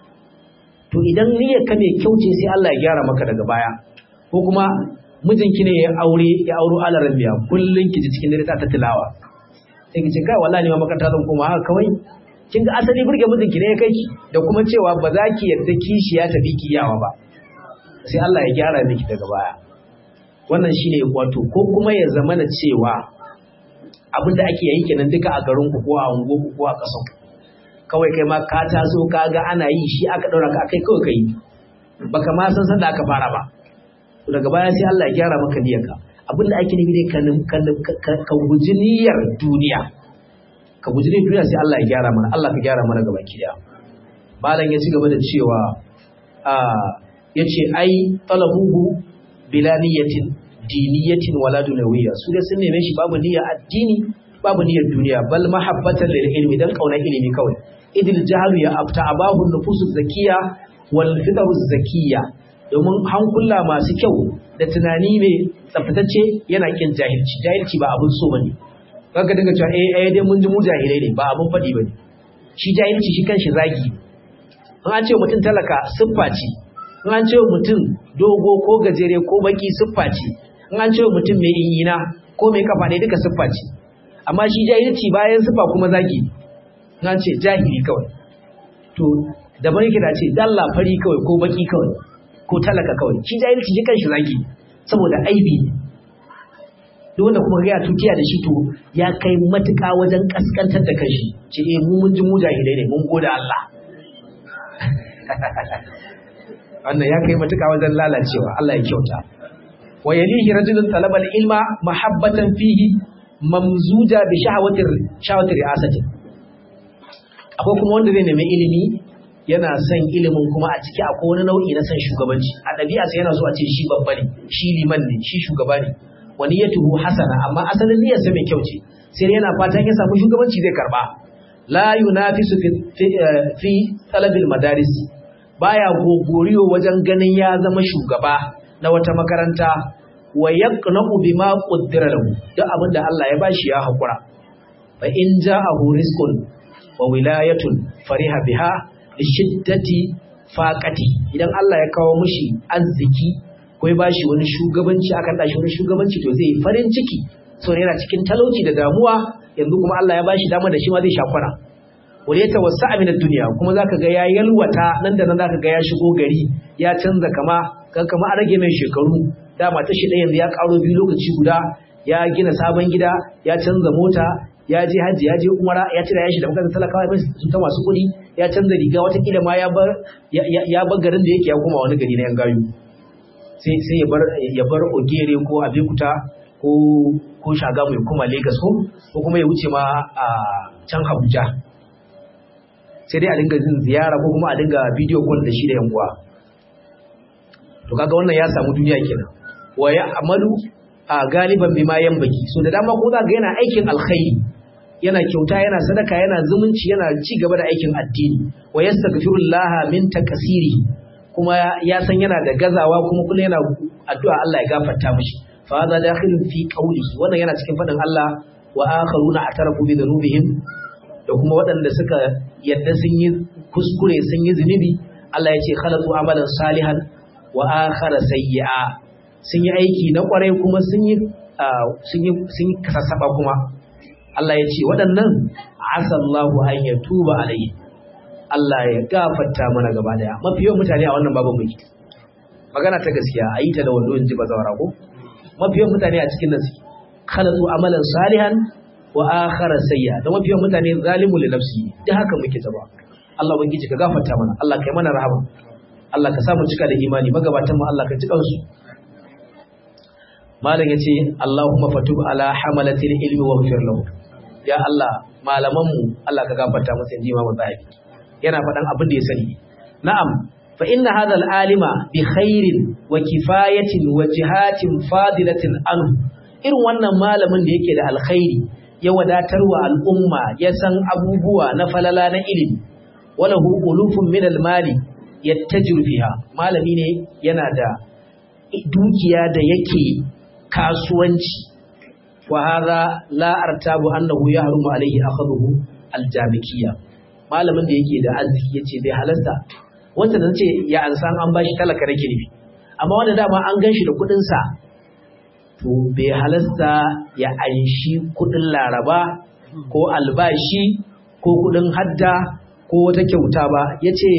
to idan niyyarka mai kyau ce sai Allah ya gyara maka daga baya ko kuma mijinki ne ya aure ya auro alaran biya kullun ki ji cikin dare ta tilawa sai ki ce kai wallahi ni ma makaranta zan koma haka kawai kin ga asali burge mijinki ne ya kai ki da kuma cewa ba za ki yarda kishi ya tafi kiyawa ba sai Allah ya gyara miki daga baya wannan shine wato ko kuma ya zamana cewa abin da ake yi kenan duka a garin ku ko a unguwarku ko a ƙasar kawai kai ma ka taso ka ga ana yi shi aka ɗaura ka kai kawai kai baka ma san san da aka fara ba to daga baya sai Allah ya gyara maka niyyarka abin da ake nufi dai ka ka guji niyyar duniya ka guji niyyar duniya sai Allah ya gyara mana Allah ka gyara mana gaba ki malam ya ci gaba da cewa a yace ai talabuhu bila niyyatin diniyatin wala dunawiyya su da sun neme shi babu niyya addini babu niyyar duniya bal mahabbatan lil ilmi dan kaunar ilimi kawai idil jahlu ya afta abahu nufusu zakiya wal fitru zakiya domin hankula masu kyau da tunani mai tsaftatacce yana kin jahilci jahilci ba abun so bane kaga dinga cewa eh eh dai mun ji mu jahilai ne ba abun fadi bane shi jahilci shi kanshi zagi an ce mutum talaka siffa ce in an ce mutum dogo ko gajere ko baki siffa ce in an ce mutum mai inyina ko mai kafa ne duka siffa ce amma shi jahilci bayan sifa kuma zagi na ce jahili kawai to daban yake da ce dalla fari kawai ko baki kawai ko talaka kawai shi jahilci shi kanshi zagi saboda aibi ne duk wanda kuma ga ya tukiya da shi to ya kai matuƙa wajen kaskantar da kanshi ce eh mu mun ji mu jahilai ne mun gode Allah wannan ya kai matuƙa wajen lalacewa Allah ya kyauta wa yalihi rajulun talabal ilma mahabbatan fihi mamzuja bi shahawatir shahawatir ri'asati akwai kuma wanda zai nemi ilimi yana son ilimin kuma a ciki akwai wani nau'i na son shugabanci a ɗabi'a sai yana so a ce shi babba ne shi liman ne shi shugaba ne wani ya tuhu hasana amma asalin niyyarsa mai kyau ce sai yana fatan ya samu shugabanci zai karba la yunafisu fi fi talabil madaris baya gogoriyo wajen ganin ya zama shugaba na wata makaranta wa yaqna'u bima qaddara lahu duk abin da Allah ya bashi ya hakura fa in ja'ahu rizqun wa wilayatun fariha biha li shiddati faqati idan Allah ya kawo mishi arziki ko ya bashi wani shugabanci akan dashi wani shugabanci to zai farin ciki so yana cikin talauci da damuwa yanzu kuma Allah ya bashi dama da shi ma zai shakwana wani ya tawassa min duniya kuma zaka ga ya yalwata nan da nan zaka ga ya shigo gari ya canza kama kan kama a rage mai shekaru dama ta shi ɗaya yanzu ya ƙaro biyu lokaci guda ya gina sabon gida ya canza mota ya je hajji ya je umara ya cire yashi da makarantar talakawa ya sun ta masu kuɗi ya canza riga watakila ma ya bar ya bar garin da yake ya koma wani gari na yan gayu sai sai ya bar ya bar ogere ko abekuta ko ko shagamu ya koma lagos ko ko kuma ya wuce ma a can abuja sai dai a dinga jin ziyara ko kuma a dinga bidiyo call da shi da yan uwa to kaga wannan ya samu duniya kenan wa ya amalu a galiban bima baki. so da dama ko za ga yana aikin alkhairi yana kyauta yana sadaka yana zumunci yana ci gaba da aikin addini wa yastaghfirullah min takasiri kuma ya san yana da gazawa kuma kullum yana addu'a Allah ya gafarta mishi fa hadha dakhilun fi qawlihi wannan yana cikin fadin Allah wa akharuna atarafu bi dhunubihim da kuma waɗanda suka yadda sun yi kuskure sun yi zunubi Allah ya ce khalatu amalan salihan wa akhara sayyi'a sun yi aiki na kwarai kuma sun yi sun yi sun kasasaba kuma Allah ya ce waɗannan asallahu an yatuba alayhi Allah ya gafarta mana gaba daya mafi yawan mutane a wannan babu muke magana ta gaskiya a yi ta da wando in ji bazawara ko mafi yawan mutane a cikin nasi khalatu amalan salihan wa akhara sayya da mafi yawan mutane zalimu li nafsi da haka muke ta ba Allah ubangiji ka gafarta mana Allah kai mana rahama Allah ka samu cika da imani magabatan mu Allah ka cika su malam yace Allahumma fatub ala hamalatil ilmi wa ghfir lahu ya Allah malaman mu Allah ka gafarta musu inji Imam Zahabi yana faɗan abin da ya sani na'am fa inna hadha al-alima bi khairin wa kifayatin wa jihatin fadilatin anhu irin wannan malamin da yake da alkhairi ya wadatar wa al'umma ya san abubuwa na falala na ilimi walahu ulufun min al-mali yattajiru fiha malami ne yana da dukiya da yake kasuwanci wa hadha la artabu annahu yahrumu alayhi akhadhu al-jabikiyya malamin da yake da arziki yace bai halasta wanda nan ce ya ansan an bashi talaka nake nufi amma wanda dama an ganshi da kudin sa to bai halasta ya anshi kudin laraba ko albashi ko kudin hadda ko wata kyauta ba yace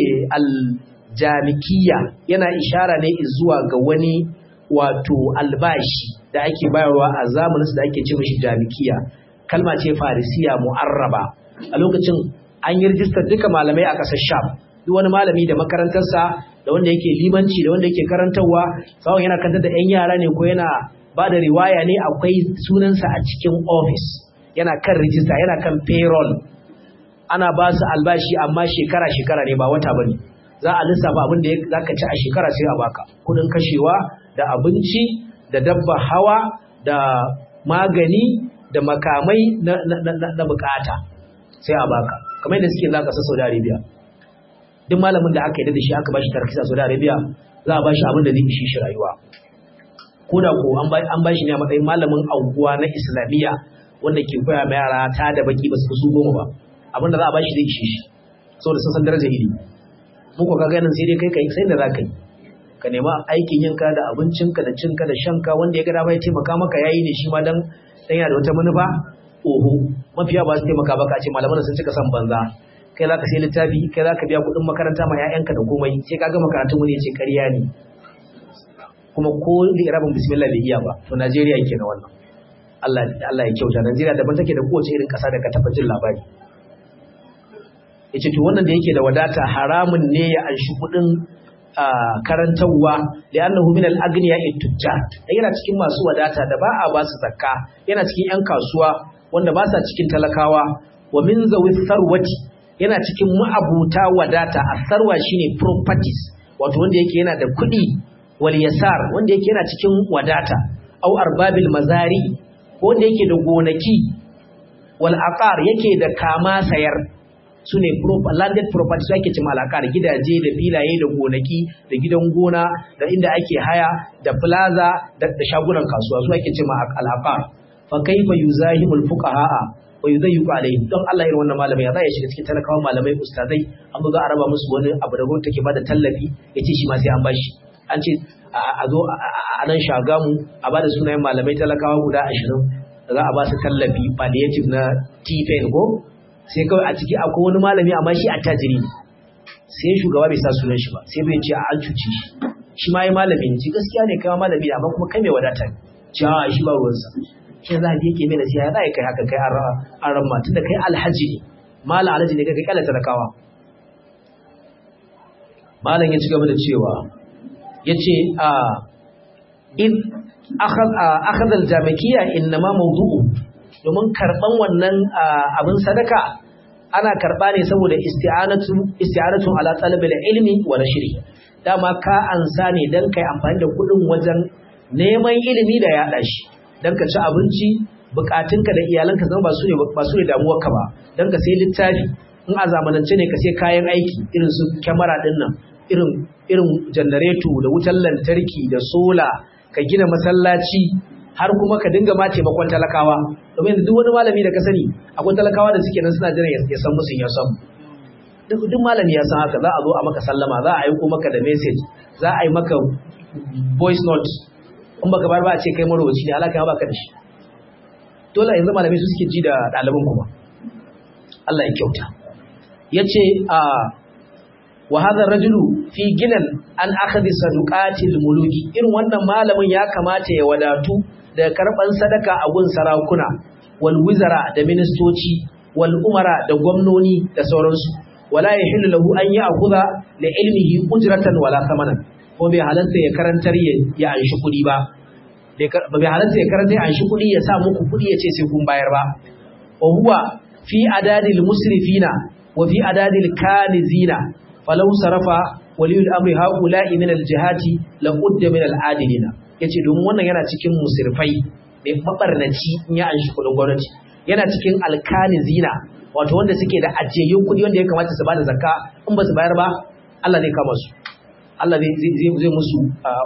aljamikiya yana ishara ne zuwa ga wani wato albashi da ake bayarwa a zamanin da ake ce mishi jamikiya kalma ce farisiya mu'arraba a lokacin an yi rijistar duka malamai a ƙasar sham duk wani malami da makarantarsa da wanda yake limanci da wanda yake karantarwa sawon yana kantar da 'yan yara ne ko yana ba da riwaya ne akwai sunansa a cikin ofis yana kan rijista yana kan payroll ana ba su albashi amma shekara-shekara ne ba wata bane za a lissafa abin da za ka ci a shekara sai a baka kudin kashewa da abinci da dabba hawa da magani da makamai na bukata sai a baka kamar yadda suke za ka sa Saudi Arabia duk malamin da aka yi da shi aka bashi tarkisa Saudi Arabia za a bashi abin da zai ishi shi rayuwa ko da ko an bashi ne a matsayin malamin auguwa na Islamiyya wanda ke koya ma yara ta da baki ba su su goma ba abin da za a bashi zai ishi shi saboda sun san darajar ilimi mu ko kaga nan sai dai kai kai sai da za ka yi ka nema aikin yinka da abincinka da cinka da shanka wanda ya ga dama ya taimaka maka yayi ne shi ma dan dan yana da wata manufa oho mafiya ba su taimaka ba ka ce malaman sun cika san banza kai za ka sai littafi kai za ka biya kuɗin makaranta ma 'ya'yanka da komai sai ka ga makarantun wani ya ce ƙarya ne kuma ko irabin bismillah bai iya ba to Najeriya ke na wannan Allah Allah ya kyauta Najeriya daban take da kowace irin ƙasa da ka taɓa jin labari yace to wannan da yake da wadata haramun ne ya anshi kuɗin karantarwa da annahu min al-aghniya at-tujjar yana cikin masu wadata da ba a ba su zakka yana cikin yan kasuwa wanda ba sa cikin talakawa wa min zawi sarwati yana cikin ma'abuta wadata asarwa shine properties wato wanda yake yana da kuɗi wal yasar wanda yake yana cikin wadata au arbabil mazari wanda yake da gonaki wal aqar yake da kama sayar su ne landed property su ake cima alakar gidaje da filaye da gonaki da gidan gona da inda ake haya da plaza da shagunan kasuwa su ake cima alakar fa kaifa yuzahimul fuqaha wa yuzayyiqu alaihim don Allah irin wannan malamai ya zai shiga cikin talakawa malamai ustazai an zo za a raba musu wani abu da gwamnati take bada tallafi yace shi ma sai an bashi an ce a zo a nan shagamu a bada sunayen malamai talakawa guda ashirin za a ba su tallafi palliative na t-pain ko sai kawai a ciki akwai wani malami amma shi attajiri ne sai shugaba bai sa sunan shi ba sai bai ce a an cuci shi shi ma yi malami ne ci gaskiya ne kai ma malami ne amma kuma kai mai wadata ne ci a shi ba ruwansa shi za a yake mai nasiha ya za kai haka kai an ran matan da kai alhaji ne malam alhaji ne kai kai kyala talakawa malam ya ci gaba da cewa ya ce a in akhadha al-jamikiya innama mawdu'u domin karban wannan abin sadaka ana karba ne saboda isti'anatu isti'anatu ala talabil ilmi wa nashri dama ka ansa ne dan kai amfani da kudin wajen neman ilimi da yada shi dan ka ci abinci bukatunka da iyalanka zama ba su ne ba su ne damuwarka ba dan ka sai littafi in a zamanance ne ka sai kayan aiki irin su kyamara din nan irin irin janareto da wutar lantarki da sola ka gina masallaci har kuma ka dinga ma taimakon talakawa domin duk wani malami da ka sani akwai talakawa da suke nan suna jiran ya san musu ya san duk malami ya san haka za a zo a maka sallama za a aiko maka da message za a yi maka voice note in baka bar ba a ce kai marwaci ne alaka ba ka da shi dole yanzu malamai su suke ji da ɗaliban kuma Allah ya kyauta yace a wa hadha rajulu fi ginan an akhadhi saduqatil muluki irin wannan malamin ya kamata ya wadatu da karban sadaka a gun sarakuna wal wizara da ministoci wal umara da gwamnoni da sauransu wala yahillu lahu an ya'khudha li ilmihi ujratan wala thamanan ko bai halatta ya karantar ya anshi kudi ba bai halatta ya karantar ya anshi kudi ya sa muku kudi ya ce sai kun bayar ba wa huwa fi adadil musrifina wa fi adadil kanizina falau sarafa waliyul amri haula'i min aljihati la qudda min aladilina yace domin wannan yana cikin musirfai mai mabarnaci in ya anshi kudin gwamnati yana cikin alkanizina wato wanda suke da ajiyayyun kudi wanda ya kamata su bada zakka in ba su bayar ba Allah zai kama su Allah zai zai zai musu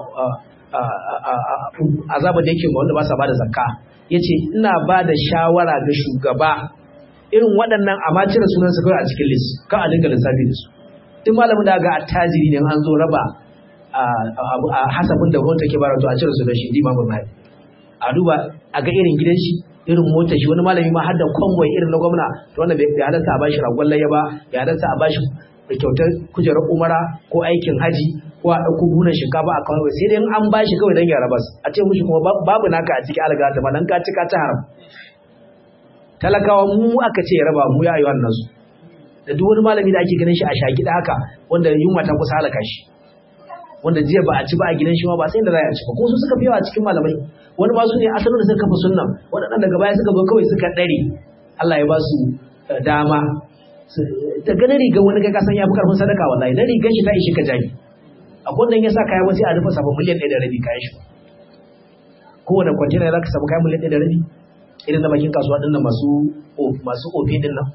azaba da yake wanda ba sa bada zakka yace ina bada shawara ga shugaba irin waɗannan amma cire sunan su kai a cikin list ka a dinga lissafi da su duk malamin da ga attajiri ne an zo raba a hasabin da gwamnati ke bara to a cire su da shi imamu mahdi a duba a ga irin gidan shi irin motar shi wani malami ma har da convoy irin na gwamna to wannan bai halarta a bashi ragon layya ba bai halarta a bashi kyautar kujerar umara ko aikin haji ko a ɗauko bunan shinkafa a kawai sai dai an bashi kawai don ya rabas a ce mushi kuma babu naka a cikin algata ba dan ka cika ta haram talakawa mu aka ce ya raba mu ya yi wannan su da duk wani malami da ake ganin shi a shaki da haka wanda yunwa ta kusa halaka shi wanda jiya ba a ci ba a gidan shi ma ba sai da za a ci ba ko su suka fi yawa cikin malamai wani ba su ne asalin da suka kafa sunnan waɗannan daga baya suka zo kawai suka ɗare Allah ya ba su dama da ganin riga wani ga kasan ya fi karfin sadaka wallahi dan rigar shi ta ishe ka jami a gwandan ya sa kaya wasu a rufe sabon miliyan ɗaya da rabi kayan shi kowane kwantena za ka samu kayan miliyan ɗaya da rabi irin na bakin kasuwa ɗin nan masu masu ofe ɗin nan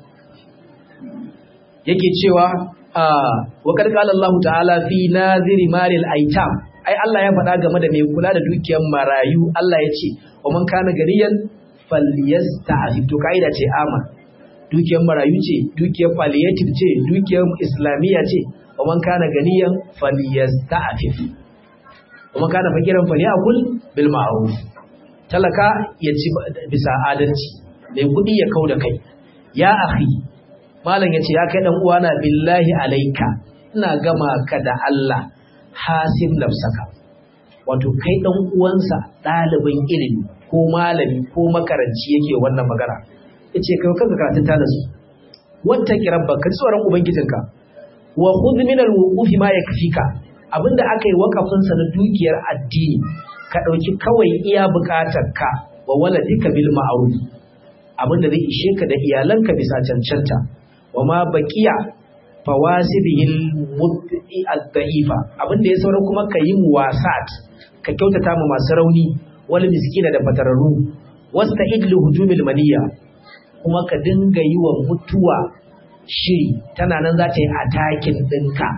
yake cewa wa qad qala Allah ta'ala fi naziri malil aitam ai Allah ya faɗa game da mai kula da dukiyar marayu Allah ya ce wa man kana gariyan falyasta'fif to kaida ce ama dukiyar marayu ce dukiyar palliative ce dukiyar islamiyya ce wa man kana ganiyan falyasta'fif wa man kana fakiran falyakul bil ma'ruf talaka ya ci bisa adalci mai kuɗi ya kau da kai ya akhi malam yace ya kai dan uwana billahi alaika ina gama ka da Allah hasib nafsaka wato kai dan uwansa ɗalibin ilimi ko malami ko makaranci yake wannan magana yace kai kanka karatun ta nasu wata kirabba ka tsoron ubangijinka wa khudh min al-wuqufi ma yakfika abinda aka yi wakafin sa na dukiyar addini ka dauki kawai iya bukatarka wa waladika bil ma'ruf abinda zai ishe ka da iyalanka bisa cancanta wa ma baqiya fawasibihil mud'i ad-da'ifa abinda ya saura kuma ka yi muwasat ka kyautata ma masu rauni wal miskina da fatararru wasta'id li hujumil maniyya kuma ka dinga yi wa mutuwa shiri tana nan za ta yi atakin ɗinka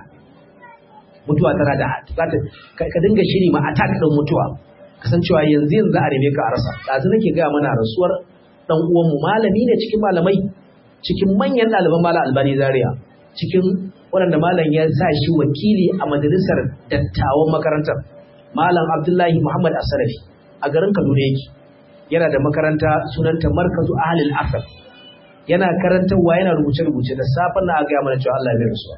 mutuwa tana da za ta ka dinga shiri ma attack ɗin mutuwa kasancewa yanzu yanzu a reme ka a rasa ɗazu nake gaya mana rasuwar ɗan uwanmu malami ne cikin malamai cikin manyan ɗaliban malam albani zaria cikin waɗanda malam ya sa shi wakili a majalisar dattawan makarantar malam abdullahi muhammad asarafi a garin kaduna yake yana da makaranta sunanta markazu ahlul asar yana karantarwa yana rubuce-rubuce da safan na gaya mana cewa Allah ya rasuwa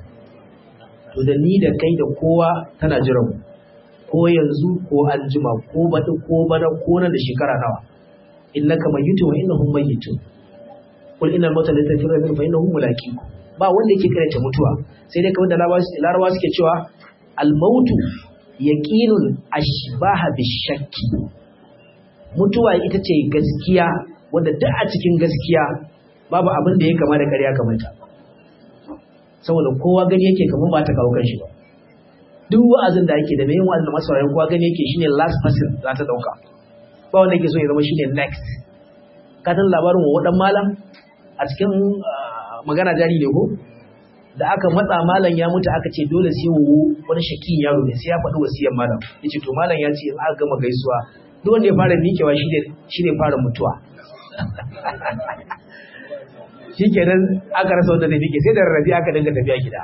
to da ni da kai da kowa tana jiran mu ko yanzu ko anjima ko baɗi ko bana ko nan da shekara nawa innaka mayyitun wa innahum mayyitun qul innal mauta la tafirru min fa innahum mulaqiku ba wanda yake karanta mutuwa sai dai kamar da larabawa suke cewa al mautu yaqinun ashbaha bishakki mutuwa ita ce gaskiya wanda duk a cikin gaskiya babu abin da ya kama da ƙarya kamar ta saboda kowa gani yake kamar ba ta kawo kanshi ba duk wa'azin da ake da mai yin wa'azin da masu kowa gani yake shine last person za ta dauka ba wanda yake so ya zama shine next ka san labarin wa wadan malam a cikin magana jari ne ko da aka matsa malam ya mutu aka ce dole sai wo wani shakin yaro ne sai ya faɗi wasiyar malam yace to malam ya ce in aka gama gaisuwa duk wanda ya fara miƙewa shi ne fara mutuwa shi kenan aka rasa wanda zai miƙe sai da rarrafi aka dinga tafiya gida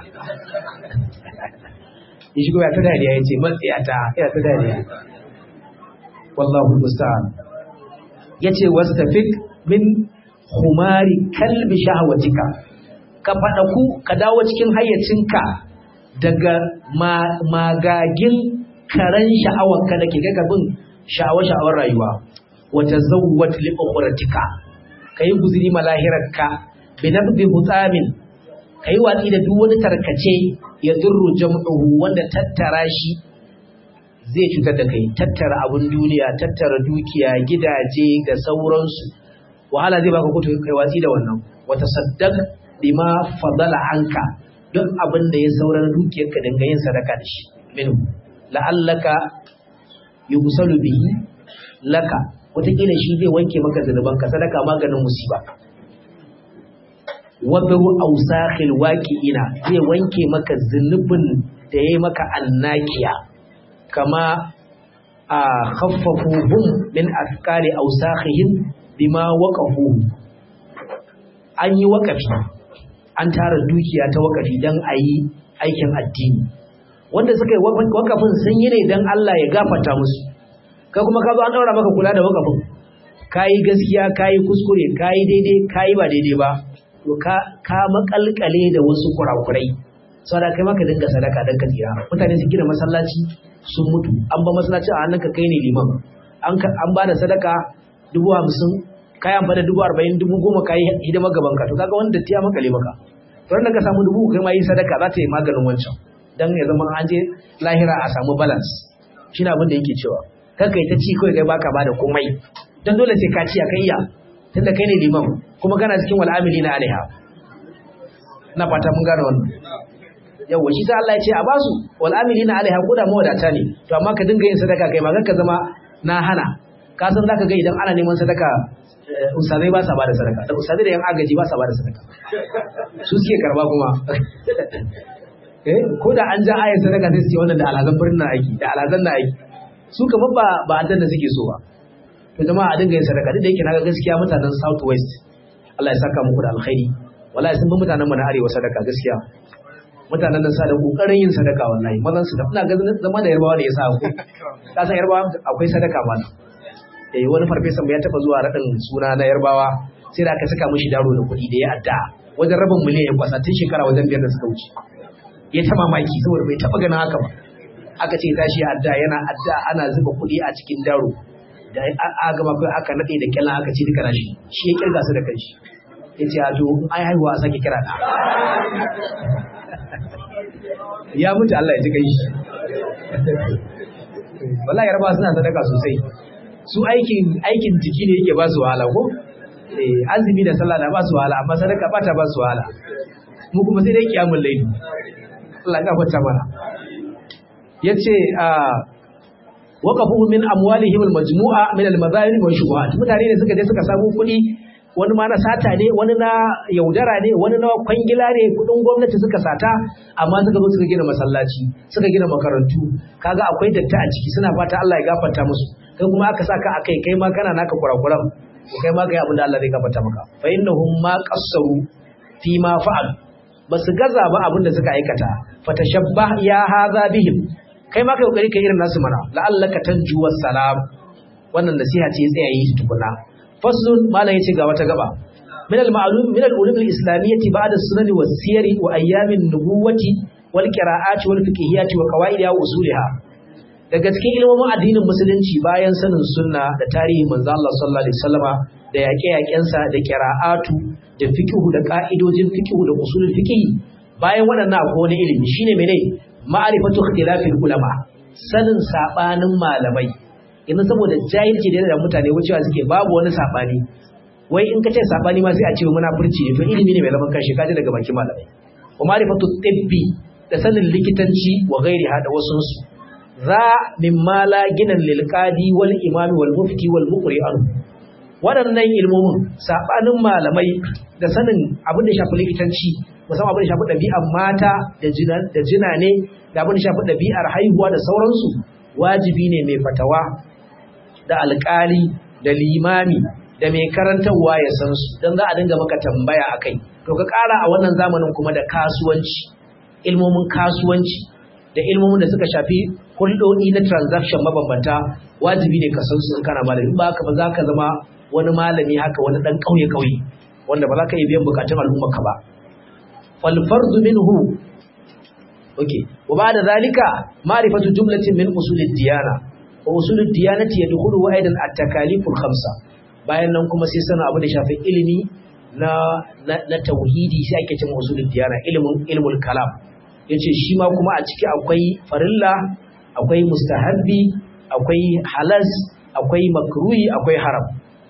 ya shigo ya ta dariya ya ce matsayata ya ta dariya wallahu musta'an ya ce wastafik min humari kalbi shahawatika ka faɗaku ka dawo cikin hayyacinka daga magagin karen sha'awarka da ke gagabin sha'awar-sha'awar rayuwa wata zawwat li ukhratika kai guzuri malahirarka bi nabdi hutamin kai watsi da duk wani tarkace ya durru jam'uhu wanda tattara shi zai cutar da kai tattara abun duniya tattara dukiya gidaje da sauransu wahala zai baka kuto kai watsi da wannan wata saddaq bima fadala anka duk abin da ya saurar dukiyarka dinga yin sadaka da shi minhu la'allaka yusalu bihi laka wataƙila shi zai wanke maka zunubanka sadaka maganin musiba wadaru ausakhil waqi'ina zai wanke maka zunubin da yayi maka annakiya kama a khaffafuhum min afkari ausakhihim bima waqafu an yi waqafi an tara dukiya ta waqafi dan ayi aikin addini wanda suka yi wakafin sun yi ne don Allah ya gafarta musu kai kuma ka zo an daura maka kula da wakafin kayi gaskiya kayi kuskure kayi daidai kayi ba daidai ba to ka ka makalkale da wasu kurakurai saboda kai maka dinga sadaka dan ka tsira mutane su gina masallaci sun mutu an ba masallaci a hannunka kai ne liman an an ba da sadaka dubu hamsin kayan ba da dubu arba'in dubu goma kayi hidimar gaban ka to kaga wanda tiya makale maka to da ka samu dubu kai ma yi sadaka za ta yi maganin wancan dan ya zama an je lahira a samu balance shine abin da yake cewa kar kai ta ci kawai kai baka bada komai dan dole sai ka ci a kai ya tunda kai ne liman kuma kana cikin wal amilina alaiha na fata mun gane wannan yawa shi sai Allah ya ce a basu wal amilina alaiha ko da mawadata ne to amma ka dinga yin sadaka kai ma ka zama na hana ka san zaka ga idan ana neman sadaka ustazai ba sa bada sadaka da ustazai da yan agaji ba sa bada sadaka su suke karba kuma eh ko da an ja ayar sadaka sai su ce wannan da alazan birnin na aiki da alazan na aiki su kamar ba ba addan da suke so ba to jama'a a dinga yin sadaka duk da yake naga gaskiya mutanen south west Allah ya saka muku da alkhairi wallahi sun bi mutanen mu na arewa sadaka gaskiya mutanen nan sa da kokarin yin sadaka wallahi mazan su da ina ga zama da yarbawa da yasa ku ka san yarbawa akwai sadaka ma eh wani farfesa mu ya taba zuwa radin suna na yarbawa sai da aka saka mishi daro da kuɗi da ya adda wajen rabin miliyan ya kwasa tun shekara wajen biyar da suka wuce ya ta mamaki saboda bai taɓa ganin haka ba aka ce tashi adda yana adda ana zuba kuɗi a cikin daro da a gama kai aka nade da kyallan aka ci duka nashi shi ya kirga su da kanshi ya ce a to ai haihuwa a sake kira da ya mutu Allah ya ji kai shi wallahi yarba suna sadaka sosai su aikin aikin jiki ne yake ba su wahala ko eh azumi da sallah da ba su wahala amma sadaka ba ta ba su wahala mu kuma sai dai kiyamul layli Allah ya gafarta mana yace a waqafu min amwalihim almajmu'a min almadhalim wa shubuhat mutane ne suka je suka samu kuɗi wani ma na sata ne wani na yaudara ne wani na kwangila ne kudin gwamnati suka sata amma suka zo suka gina masallaci suka gina makarantu kaga akwai datta a ciki suna fata Allah ya gafarta musu kai kuma aka saka akai kai ma kana naka kurakuran to kai ma kai abin da Allah zai gafarta maka fa innahum ma qassaru fi ma fa'al basu gaza ba abin da suka aikata fatashabbah ya hadha bihim kai ma kai kokari kai irin nasu mana la'allaka tanju wassalam wannan nasiha ce tsaya yi tukuna faslun malam yace ga wata gaba min al-ma'lum min al-ulum al-islamiyyah ba'da as-sunan was-siyar wa ayyam an-nubuwati wal qira'at wal fiqhiyyat wa qawaid wa usuliha daga cikin ilmomin addinin musulunci bayan sanin sunna da tarihi manzo Allah sallallahu alaihi wasallama da yaƙe-yaƙensa da qira'atu da fiqhu da ka'idojin fiqhu da usulul fiqh bayan waɗannan akwai wani ilimi shine mene ma'rifatu ikhtilafil ulama sanin sabanin malamai yanzu saboda jahilci da da mutane wucewa suke babu wani sabani wai in ka ce sabani ma sai a ce munafurci ne to ilimi ne mai zaman kanshi kaji daga bakin malamai wa ma'rifatu tibbi da sanin likitanci wa ghairiha da wasu su za mimma la ginan lil qadi wal imami wal mufti wal muqri an waɗannan ilmomin sabanin malamai da sanin abin da shafi likitanci musamman abin da shafi ɗabi'ar mata da jina ne da abin da shafi ɗabi'ar haihuwa da sauransu wajibi ne mai fatawa da alƙali da limami da mai karantarwa ya san su don za a dinga maka tambaya a kai to ka ƙara a wannan zamanin kuma da kasuwanci ilmomin kasuwanci da ilmomin da suka shafi hulɗoɗi na transaction mabambanta wajibi ne ka san su in kana malami ba ka ba za ka zama wani malami haka wani ɗan ƙauye-ƙauye wanda ba za ka iya biyan bukatun al'umma ka ba fal fardu minhu okay wa ba'da zalika ma'rifatu jumlatin min usulid diyana wa usulud diyanati yadkhulu aidan at-takaliful khamsa bayan nan kuma sai sanin abu da shafi ilimi na na tauhidi sai ake cewa usulud diyana ilimin ilmul kalam yace shi ma kuma a ciki akwai farilla akwai mustahabbi akwai halas akwai makruhi akwai haram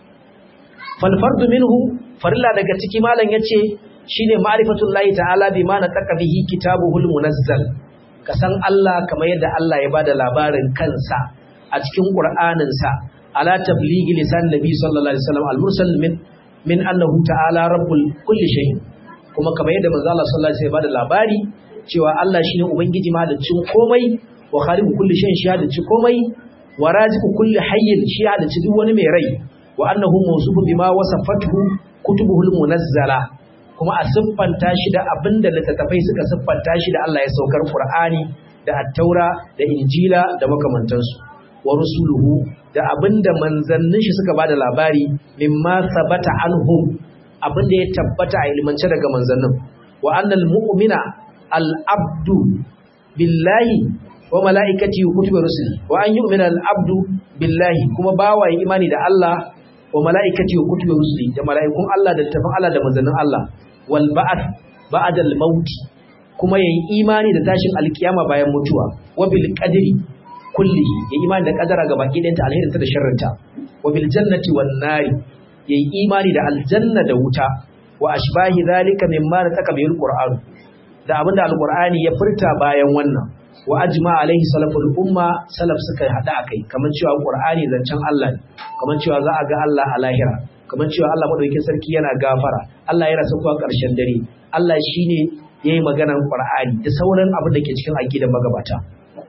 fal fardu minhu farilla daga ciki malam yace shine ma'rifatullahi ta'ala bima nataka bihi kitabuhul munazzal ka san Allah kamar yadda Allah ya bada labarin kansa a cikin Qur'anin sa ala tablighi lisan nabi sallallahu alaihi wasallam al-mursal min min annahu ta'ala rabbul kulli shay kuma kamar yadda manzo Allah sallallahu alaihi wasallam ya bada labari cewa Allah shine ubangiji mahaliccin komai wa khaliqu kulli shay shi halicci komai wa raziqu kulli hayyin shi halicci duk wani mai rai wa annahu mawsufun bima wasafathu kutubuhul munazzala kuma a siffanta shi da abinda littattafai suka siffanta shi da Allah ya saukar Qur'ani da Attaura da Injila da makamantansu wa rusuluhu da abinda manzannin shi suka bada labari mimma sabata anhum abinda ya tabbata a ilmance daga manzannin wa annal mu'mina al-abdu billahi wa mala'ikati wa kutubi rusuli wa an yu'mina al-abdu billahi kuma bawa imani da Allah wa mala'ikati wa kutubi rusuli da mala'ikun Allah da tafin Allah da manzannin Allah wal ba'ath ba'da al maut kuma yayi imani da tashin alkiyama bayan mutuwa wa bil qadri kulli yayi imani da kadara ga baki ɗayanta alherin ta da sharrinta wa bil jannati wan nari yayi imani da aljanna da wuta wa ashbahi zalika mimma nataka bil qur'an da abinda alqur'ani ya furta bayan wannan wa ajma alaihi salaful umma salaf suka hada akai kamar cewa qur'ani zancen Allah ne kamar cewa za a ga Allah a lahira kamar cewa Allah madaukakin sarki yana gafara Allah yana sauka ƙarshen dare Allah shine yayi maganar qur'ani da sauran abin da ke cikin aqidar magabata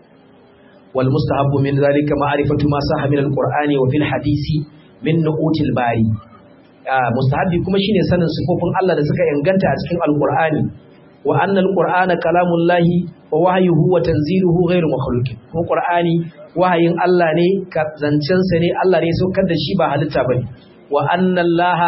wal mustahabbu min zalika ma'rifatu ma sahha min al-qur'ani wa fil hadisi min nuqutil bari mustahabbi kuma shine sanin sifofin Allah da suka inganta a cikin al-qur'ani wa anna al-qur'ana kalamullahi wa wahyuhu wa tanziluhu ghairu makhluqin kuma qur'ani wahayin Allah ne zancen sa ne Allah ne saukar da shi ba halitta bane wa anna allaha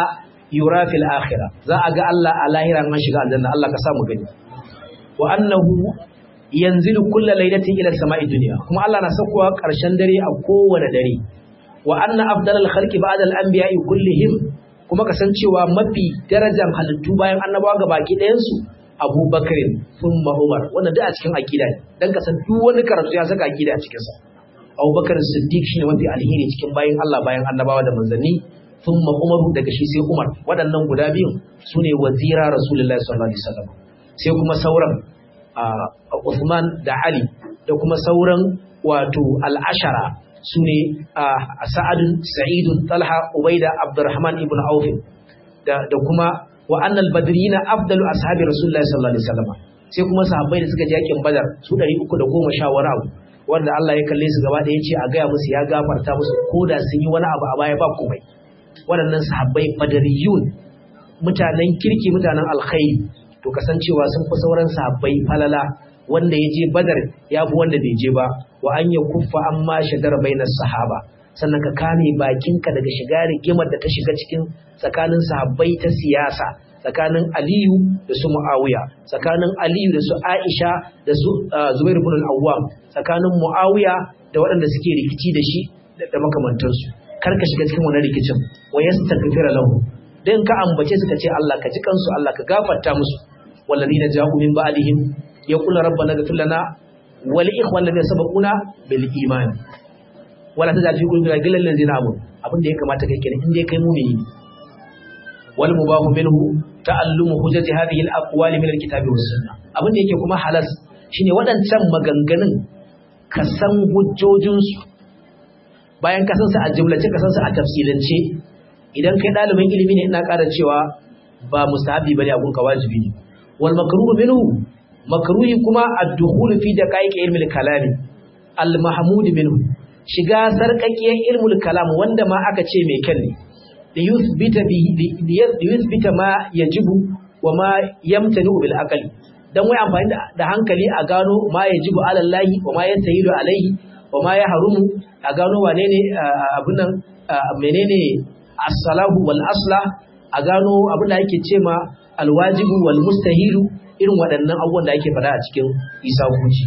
yura fil akhirah za a ga Allah a lahira an shiga aljanna Allah ka samu gani wa annahu yanzilu kullu laylatin ila samai dunya kuma Allah na saukowa karshen dare a kowane dare wa anna afdalal khalqi ba'da al anbiya'i kullihim kuma kasancewa mafi darajar halittu bayan annabawa ga baki ɗayan su Abubakar thumma Umar wannan duk a cikin aqida ne dan kasan duk wani karatu ya saka aqida a cikin sa Abubakar Siddiq shine mafi alheri cikin bayan Allah bayan annabawa da manzanni thumma Umar daga shi sai Umar waɗannan guda biyun sune wazira Rasulullahi sallallahu alaihi wasallam sai kuma sauran Uthman da Ali da kuma sauran wato al-ashara sune Sa'ad Sa'id Talha Ubaida Abdurrahman ibn Auf da da kuma wa annal badrina afdalu ashabi Rasulullahi sallallahu alaihi wasallam sai kuma sahabbai da suka je yakin Badar su 310 wani abu wanda Allah ya kalle su gaba da yace a gaya musu ya gafarta musu koda sun yi wani abu a baya ba komai waɗannan sahabbai badariyun mutanen kirki mutanen alkhairi to kasancewa sun fi sauran sahabbai falala wanda ya je badar ya fi wanda bai je ba wa an ya kuffa an ma shagara bainar sahaba sannan ka kame bakinka daga shiga rigimar da ta shiga cikin tsakanin sahabbai ta siyasa tsakanin aliyu da su mu'awiya tsakanin aliyu da su aisha da su zubair ibn al-awwam tsakanin mu'awiya da waɗanda suke rikici da shi da makamantansu kar ka shiga cikin wannan rikicin wa yastaghfira lahu dan ka ambace su ka ce Allah ka ji kansu Allah ka gafarta musu walladina ja'u min ba'dihim yaqulu rabbana ighfir lana wa li ikhwan alladhina sabaquna bil iman wala tajal fi qulubina ghillan lil ladzina amanu abin da ya kamata kai kenan in dai kai mu'mini wal mubahu minhu ta'allumu hujjati hadhihi al aqwali min al kitabi was sunnah abin da yake kuma halas shine waɗancan maganganun ka san hujjojinsu bayan ka san su a jumlace ka san su a tafsilance idan kai ɗalibin ilimi ne ina ƙara cewa ba mustahabi bane abun ka wajibi ne wal makruhu minhu makruhi kuma ad-dukhul fi daqaiq ilmi al-kalam al-mahmud minhu shiga sarkakiyar ilmul kalam wanda ma aka ce mai kyan ne da yuthbita bi da yuthbita ma yajibu wa ma yamtanu bil aqli dan wai amfani da hankali a gano ma yajibu ala Allah wa ma yantahilu alaihi wa ma yahrumu a gano wane ne abin nan menene as-salahu wal asla a gano abin da yake ce ma alwajibu wal mustahilu irin waɗannan abubuwan da ake faɗa a cikin isa huci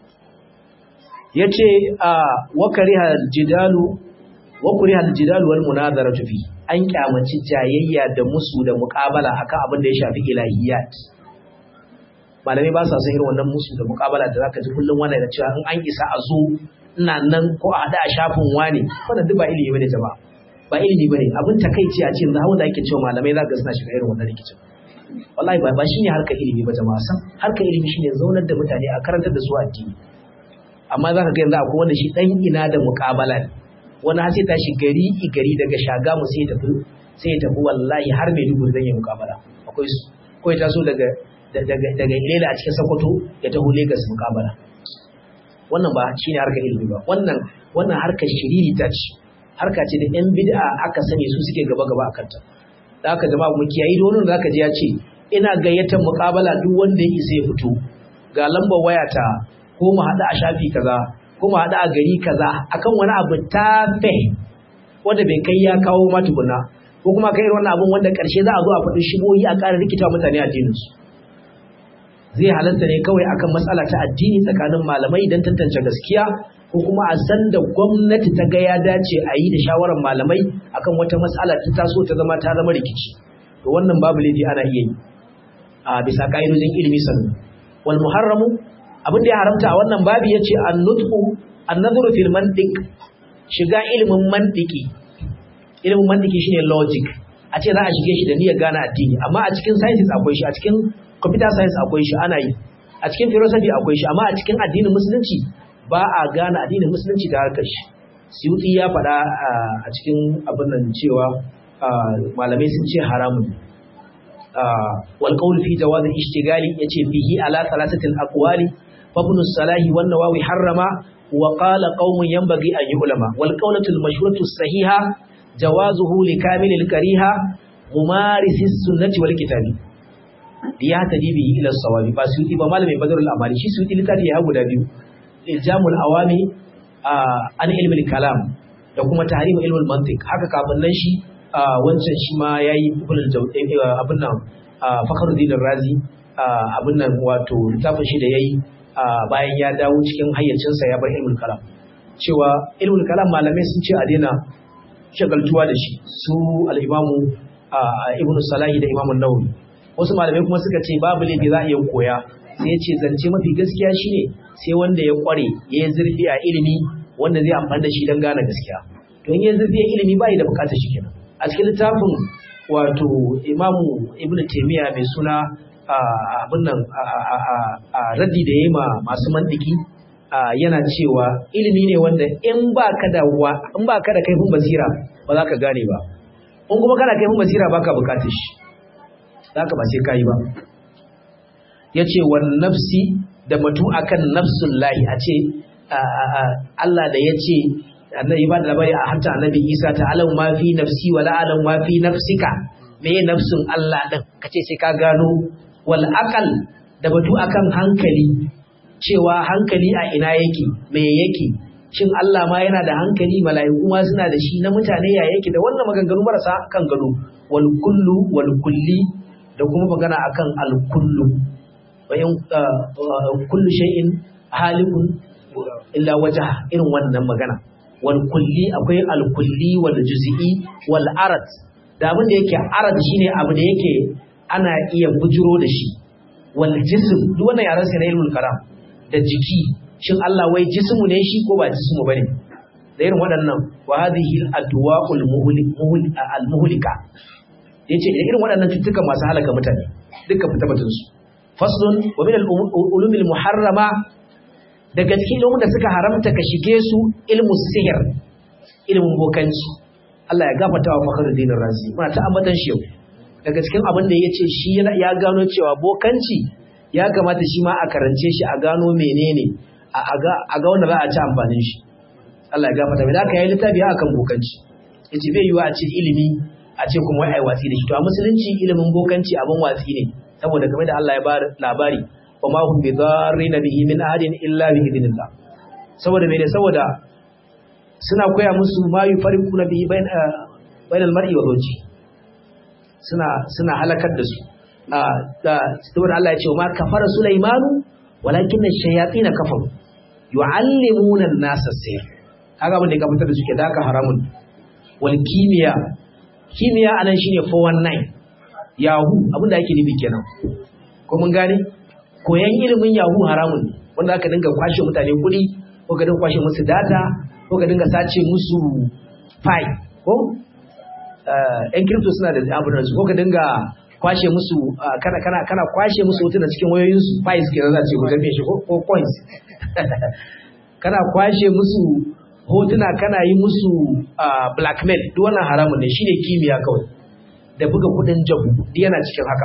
yace a wakariha jidalu wakariha jidalu wal munazaratu fi an kyamaci jayayya da musu da muqabala akan abin da ya shafi ilahiyat malamai ba sa son irin wannan musu da muqabala da zaka ji kullum wannan da cewa in an isa a zo ina nan ko a hada a shafin wani wannan duk ba ilimi bane jama'a ba ilimi bane abin takeici a ce yanzu hawa da ake cewa malamai zaka suna shiga irin wannan rikicin wallahi ba ba shine harkar ilimi ba jama'a san harkar ilimi shine zaunar da mutane a karantar da su addini amma zaka ga yanzu akwai wanda shi dan ina da muqabala ne wani har sai tashi gari i gari daga shaga mu sai tafi sai tafi wallahi har mai dubu zan yi muqabala akwai su ko ya taso daga daga daga Ilela a cikin Sokoto ya taho Lagos muqabala wannan ba shine harkar ilimi ba wannan wannan harkar shiriri ta ce harka ce da yan bid'a aka sani su suke gaba gaba akan ta da haka jama'a mu kiyayi da wannan zaka ji ya ce ina gayyatar muqabala duk wanda ya isa ya fito ga lambar wayata ko mu hada a shafi kaza ko mu hada a gari kaza akan wani abu tafe wanda bai kai ya kawo ma tukuna ko kuma kai wannan abun wanda karshe za a zo a faɗi shigoyi a ƙara rikita mutane addinin su zai halatta ne kawai akan matsala ta addini tsakanin malamai don tantance gaskiya ko kuma a san da gwamnati ta ga ya dace a yi da shawarar malamai akan wata matsala ta taso ta zama ta zama rikici to wannan babu laifi ana iya yi a bisa ka'idojin ilimi sannan wal muharramu abin da ya haramta a wannan babu yace an-nutqu an-nadhru fil mantiq shiga ilimin mantiki ilimin mantiki shine logic a ce za a shige shi da niyyar gane addini amma a cikin sciences akwai shi a cikin computer science akwai shi ana yi a cikin philosophy akwai shi amma a cikin addinin musulunci ba a gane addinin musulunci da harkar shi suyuti ya faɗa a cikin abin nan cewa malamai sun ce haramun wal qawl fi jawaz ishtigali yace bihi ala thalathatil aqwali fa ibn salahi wan nawawi harrama wa qala qaumun yanbaghi an yu'lama wal qawlatu al mashhuratu sahiha jawazuhu li kamilil kariha mumarisis sunnati wal kitabi ya tadi bihi ila sawabi ba su ba malamin badrul amali shi su littafi ya guda biyu iljamul awami an ilmul kalam da kuma tahrim ilmul mantiq haka kafin nan shi wancan shi ma yayi abin nan Fakhruddin Razi abin nan wato littafin shi da yayi bayan ya dawo cikin hayyacinsa ya bar ilmul kalam cewa ilmul kalam malamai sun ce a daina shagaltuwa da shi su al-imamu ibn salahi da imamun nawawi wasu malamai kuma suka ce babu laifi za a iya koya sai ya ce zance mafi gaskiya shine sai wanda ya kware ya yi zurfi a ilimi wanda zai amfani da shi don gane gaskiya to in ya zurfi a ilimi ba da bukatar shi kenan a cikin littafin wato imamu ibn taymiya mai suna abin nan a raddi da ya yi ma masu mandiki yana cewa ilimi ne wanda in ba ka da in ba ka da kaifin basira ba za ka gane ba in kuma kana kaifin basira ba ka bukatar shi za ka ba sai ka yi ba ya ce wa nafsi da batu akan nafsun lahi a ce Allah da ya ce annabi ba da labari a hanta annabi Isa ta alam ma fi nafsi wa la alam ma fi nafsika me nafsun Allah din kace sai ka gano wal aqal da batu akan hankali cewa hankali a ina yake me yake shin Allah ma yana da hankali mala'iku ma suna da shi na mutane ya yake da wannan maganganu marasa kan gado wal kullu wal kulli da kuma magana akan al kullu bayan kullu shay'in halikun illa wajha irin wannan magana wal kulli akwai al kulli wal juz'i wal arad da abin da yake arad shine abu da yake ana iya bujiro da shi wal jism duk wannan yaran sai na ilmul karam da jiki shin Allah wai jismu ne shi ko ba jismu bane da irin waɗannan wa hadhihi al adwa'ul al muhlika yace da irin waɗannan cututtuka masu halaka mutane duka fita batun su faslun wa min al-ulum al-muharrama daga cikin ilimin da suka haramta ka shige su ilmu sihir ilmin bokanci Allah ya gafarta wa Fakhruddin Razi muna ta ambatan shi yau daga cikin abin da yace shi ya gano cewa bokanci ya kamata shi ma a karance shi a gano menene a ga a ga wanda za a ci amfanin shi Allah ya gafarta mai da aka yi littafi akan bokanci yace bai yiwa a ce ilimi a ce kuma wai ai watsi da shi to a musulunci ilimin bokanci abin watsi ne saboda game da Allah ya ba labari wa ma hum bi dharrin bihi min ahadin illa bi idnillah saboda me ne saboda suna koya musu ma yufariquna bihi bain bain al-mar'i wa zawji suna suna halakar da su da saboda Allah ya ce ma kafara sulaimanu walakin ash-shayatin kafaru yu'allimuna an-nasa as-sihr kaga abin da ya fitar da suke da haka haramun wal kimiyya kimiyya anan shine 419 yahu abinda ake nufi kenan ko mun gane koyan ilimin yahu haramun ne wanda aka dinga kwashe mutane kuɗi ko ka dinga kwashe musu data ko ka dinga sace musu fai ko yan crypto suna da abin su ko ka dinga kwashe musu kana kana kana kwashe musu hotuna cikin wayoyin su fai suke za ce gudan shi ko coins kana kwashe musu hotuna kana yi musu blackmail duk wannan haramun ne shine kimiyya kawai da buga kudin jabu duk yana cikin haka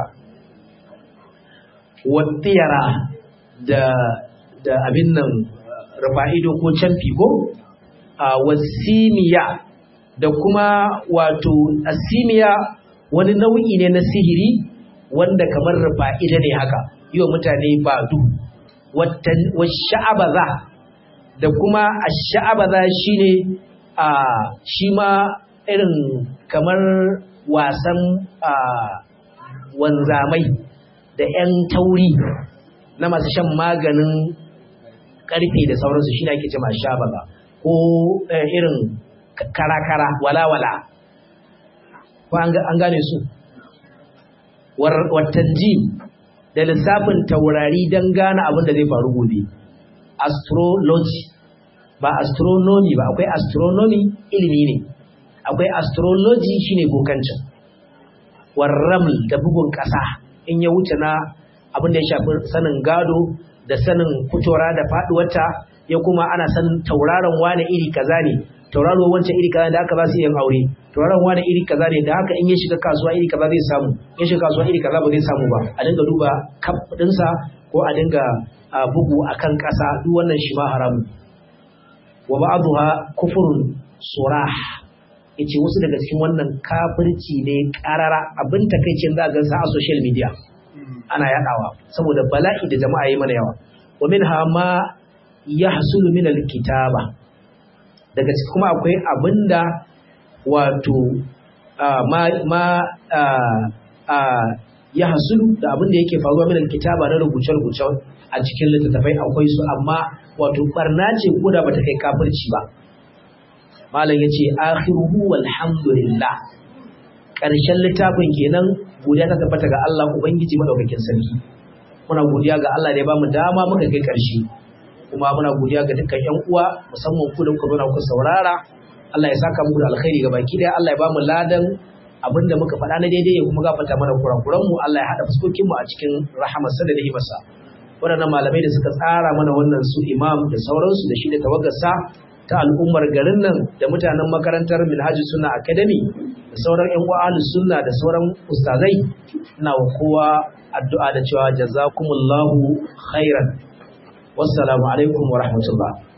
wattiyara da da abin nan rafa'ido ko camfi ko a wasimiya da kuma wato asimiya wani nau'i ne na sihiri wanda kamar rafa'ida ne haka yi wa mutane ba du sha'abaza da kuma a sha'abaza shine a shi ma irin kamar wasan wanzamai da 'yan tauri na masu shan maganin karfe da sauransu shi ake ce masu shabaga ko irin kara-kara wala-wala ko an gane su watanji da lissafin taurari don gane abin da zai faru gobe astrology ba astronomy ba akwai astronomy ilimi ne akwai astrology shine bokancin warraml da bugun ƙasa in ya wuce na abin da ya shafi sanin gado da sanin fitora da faduwarta ya kuma ana sanin tauraron wane iri kaza ne tauraro wancan iri kaza da haka za su yin aure tauraron wane iri kaza ne da haka in ya shiga kasuwa iri kaza zai samu in shiga kasuwa iri kaza ba zai samu ba a dinga duba kaf ɗinsa ko a dinga bugu akan ƙasa duk wannan shi ma haramu wa ba'dha kufrun surah yace wasu daga cikin wannan kafirci ne karara abin takeicin za ga sa a social media ana yadawa saboda bala'i da jama'a yi mana yawa wa minha ma yahsulu min alkitaba daga cikin kuma akwai abinda wato ma ma ya hasulu da abin da yake faruwa min kitaba na rubuce-rubuce a cikin littattafai akwai su amma wato barna ce ko da bata kai kafirci ba malam yace akhiruhu walhamdulillah karshen littafin kenan godiya ta tabbata ga Allah ubangiji madaukakin sarki muna godiya ga Allah da ya bamu dama muka kai karshe kuma muna godiya ga dukkan ƴan uwa musamman ku da kuka zo ku saurara Allah ya saka muku da alkhairi ga baki daya Allah ya bamu ladan abinda muka faɗa na daidai ya kuma gafarta mana kurakuran mu Allah ya hada fuskokin mu a cikin rahamarsa da rahimarsa waɗannan malamai da suka tsara mana wannan su imam da sauransu da shi da tawagarsa ta al'ummar garin nan da mutanen makarantar Minhaji Sunna Academy da sauran ƴan uwa sunna da sauran ustazai ina wa kowa addu'a da cewa jazakumullahu khairan wassalamu alaikum wa rahmatullah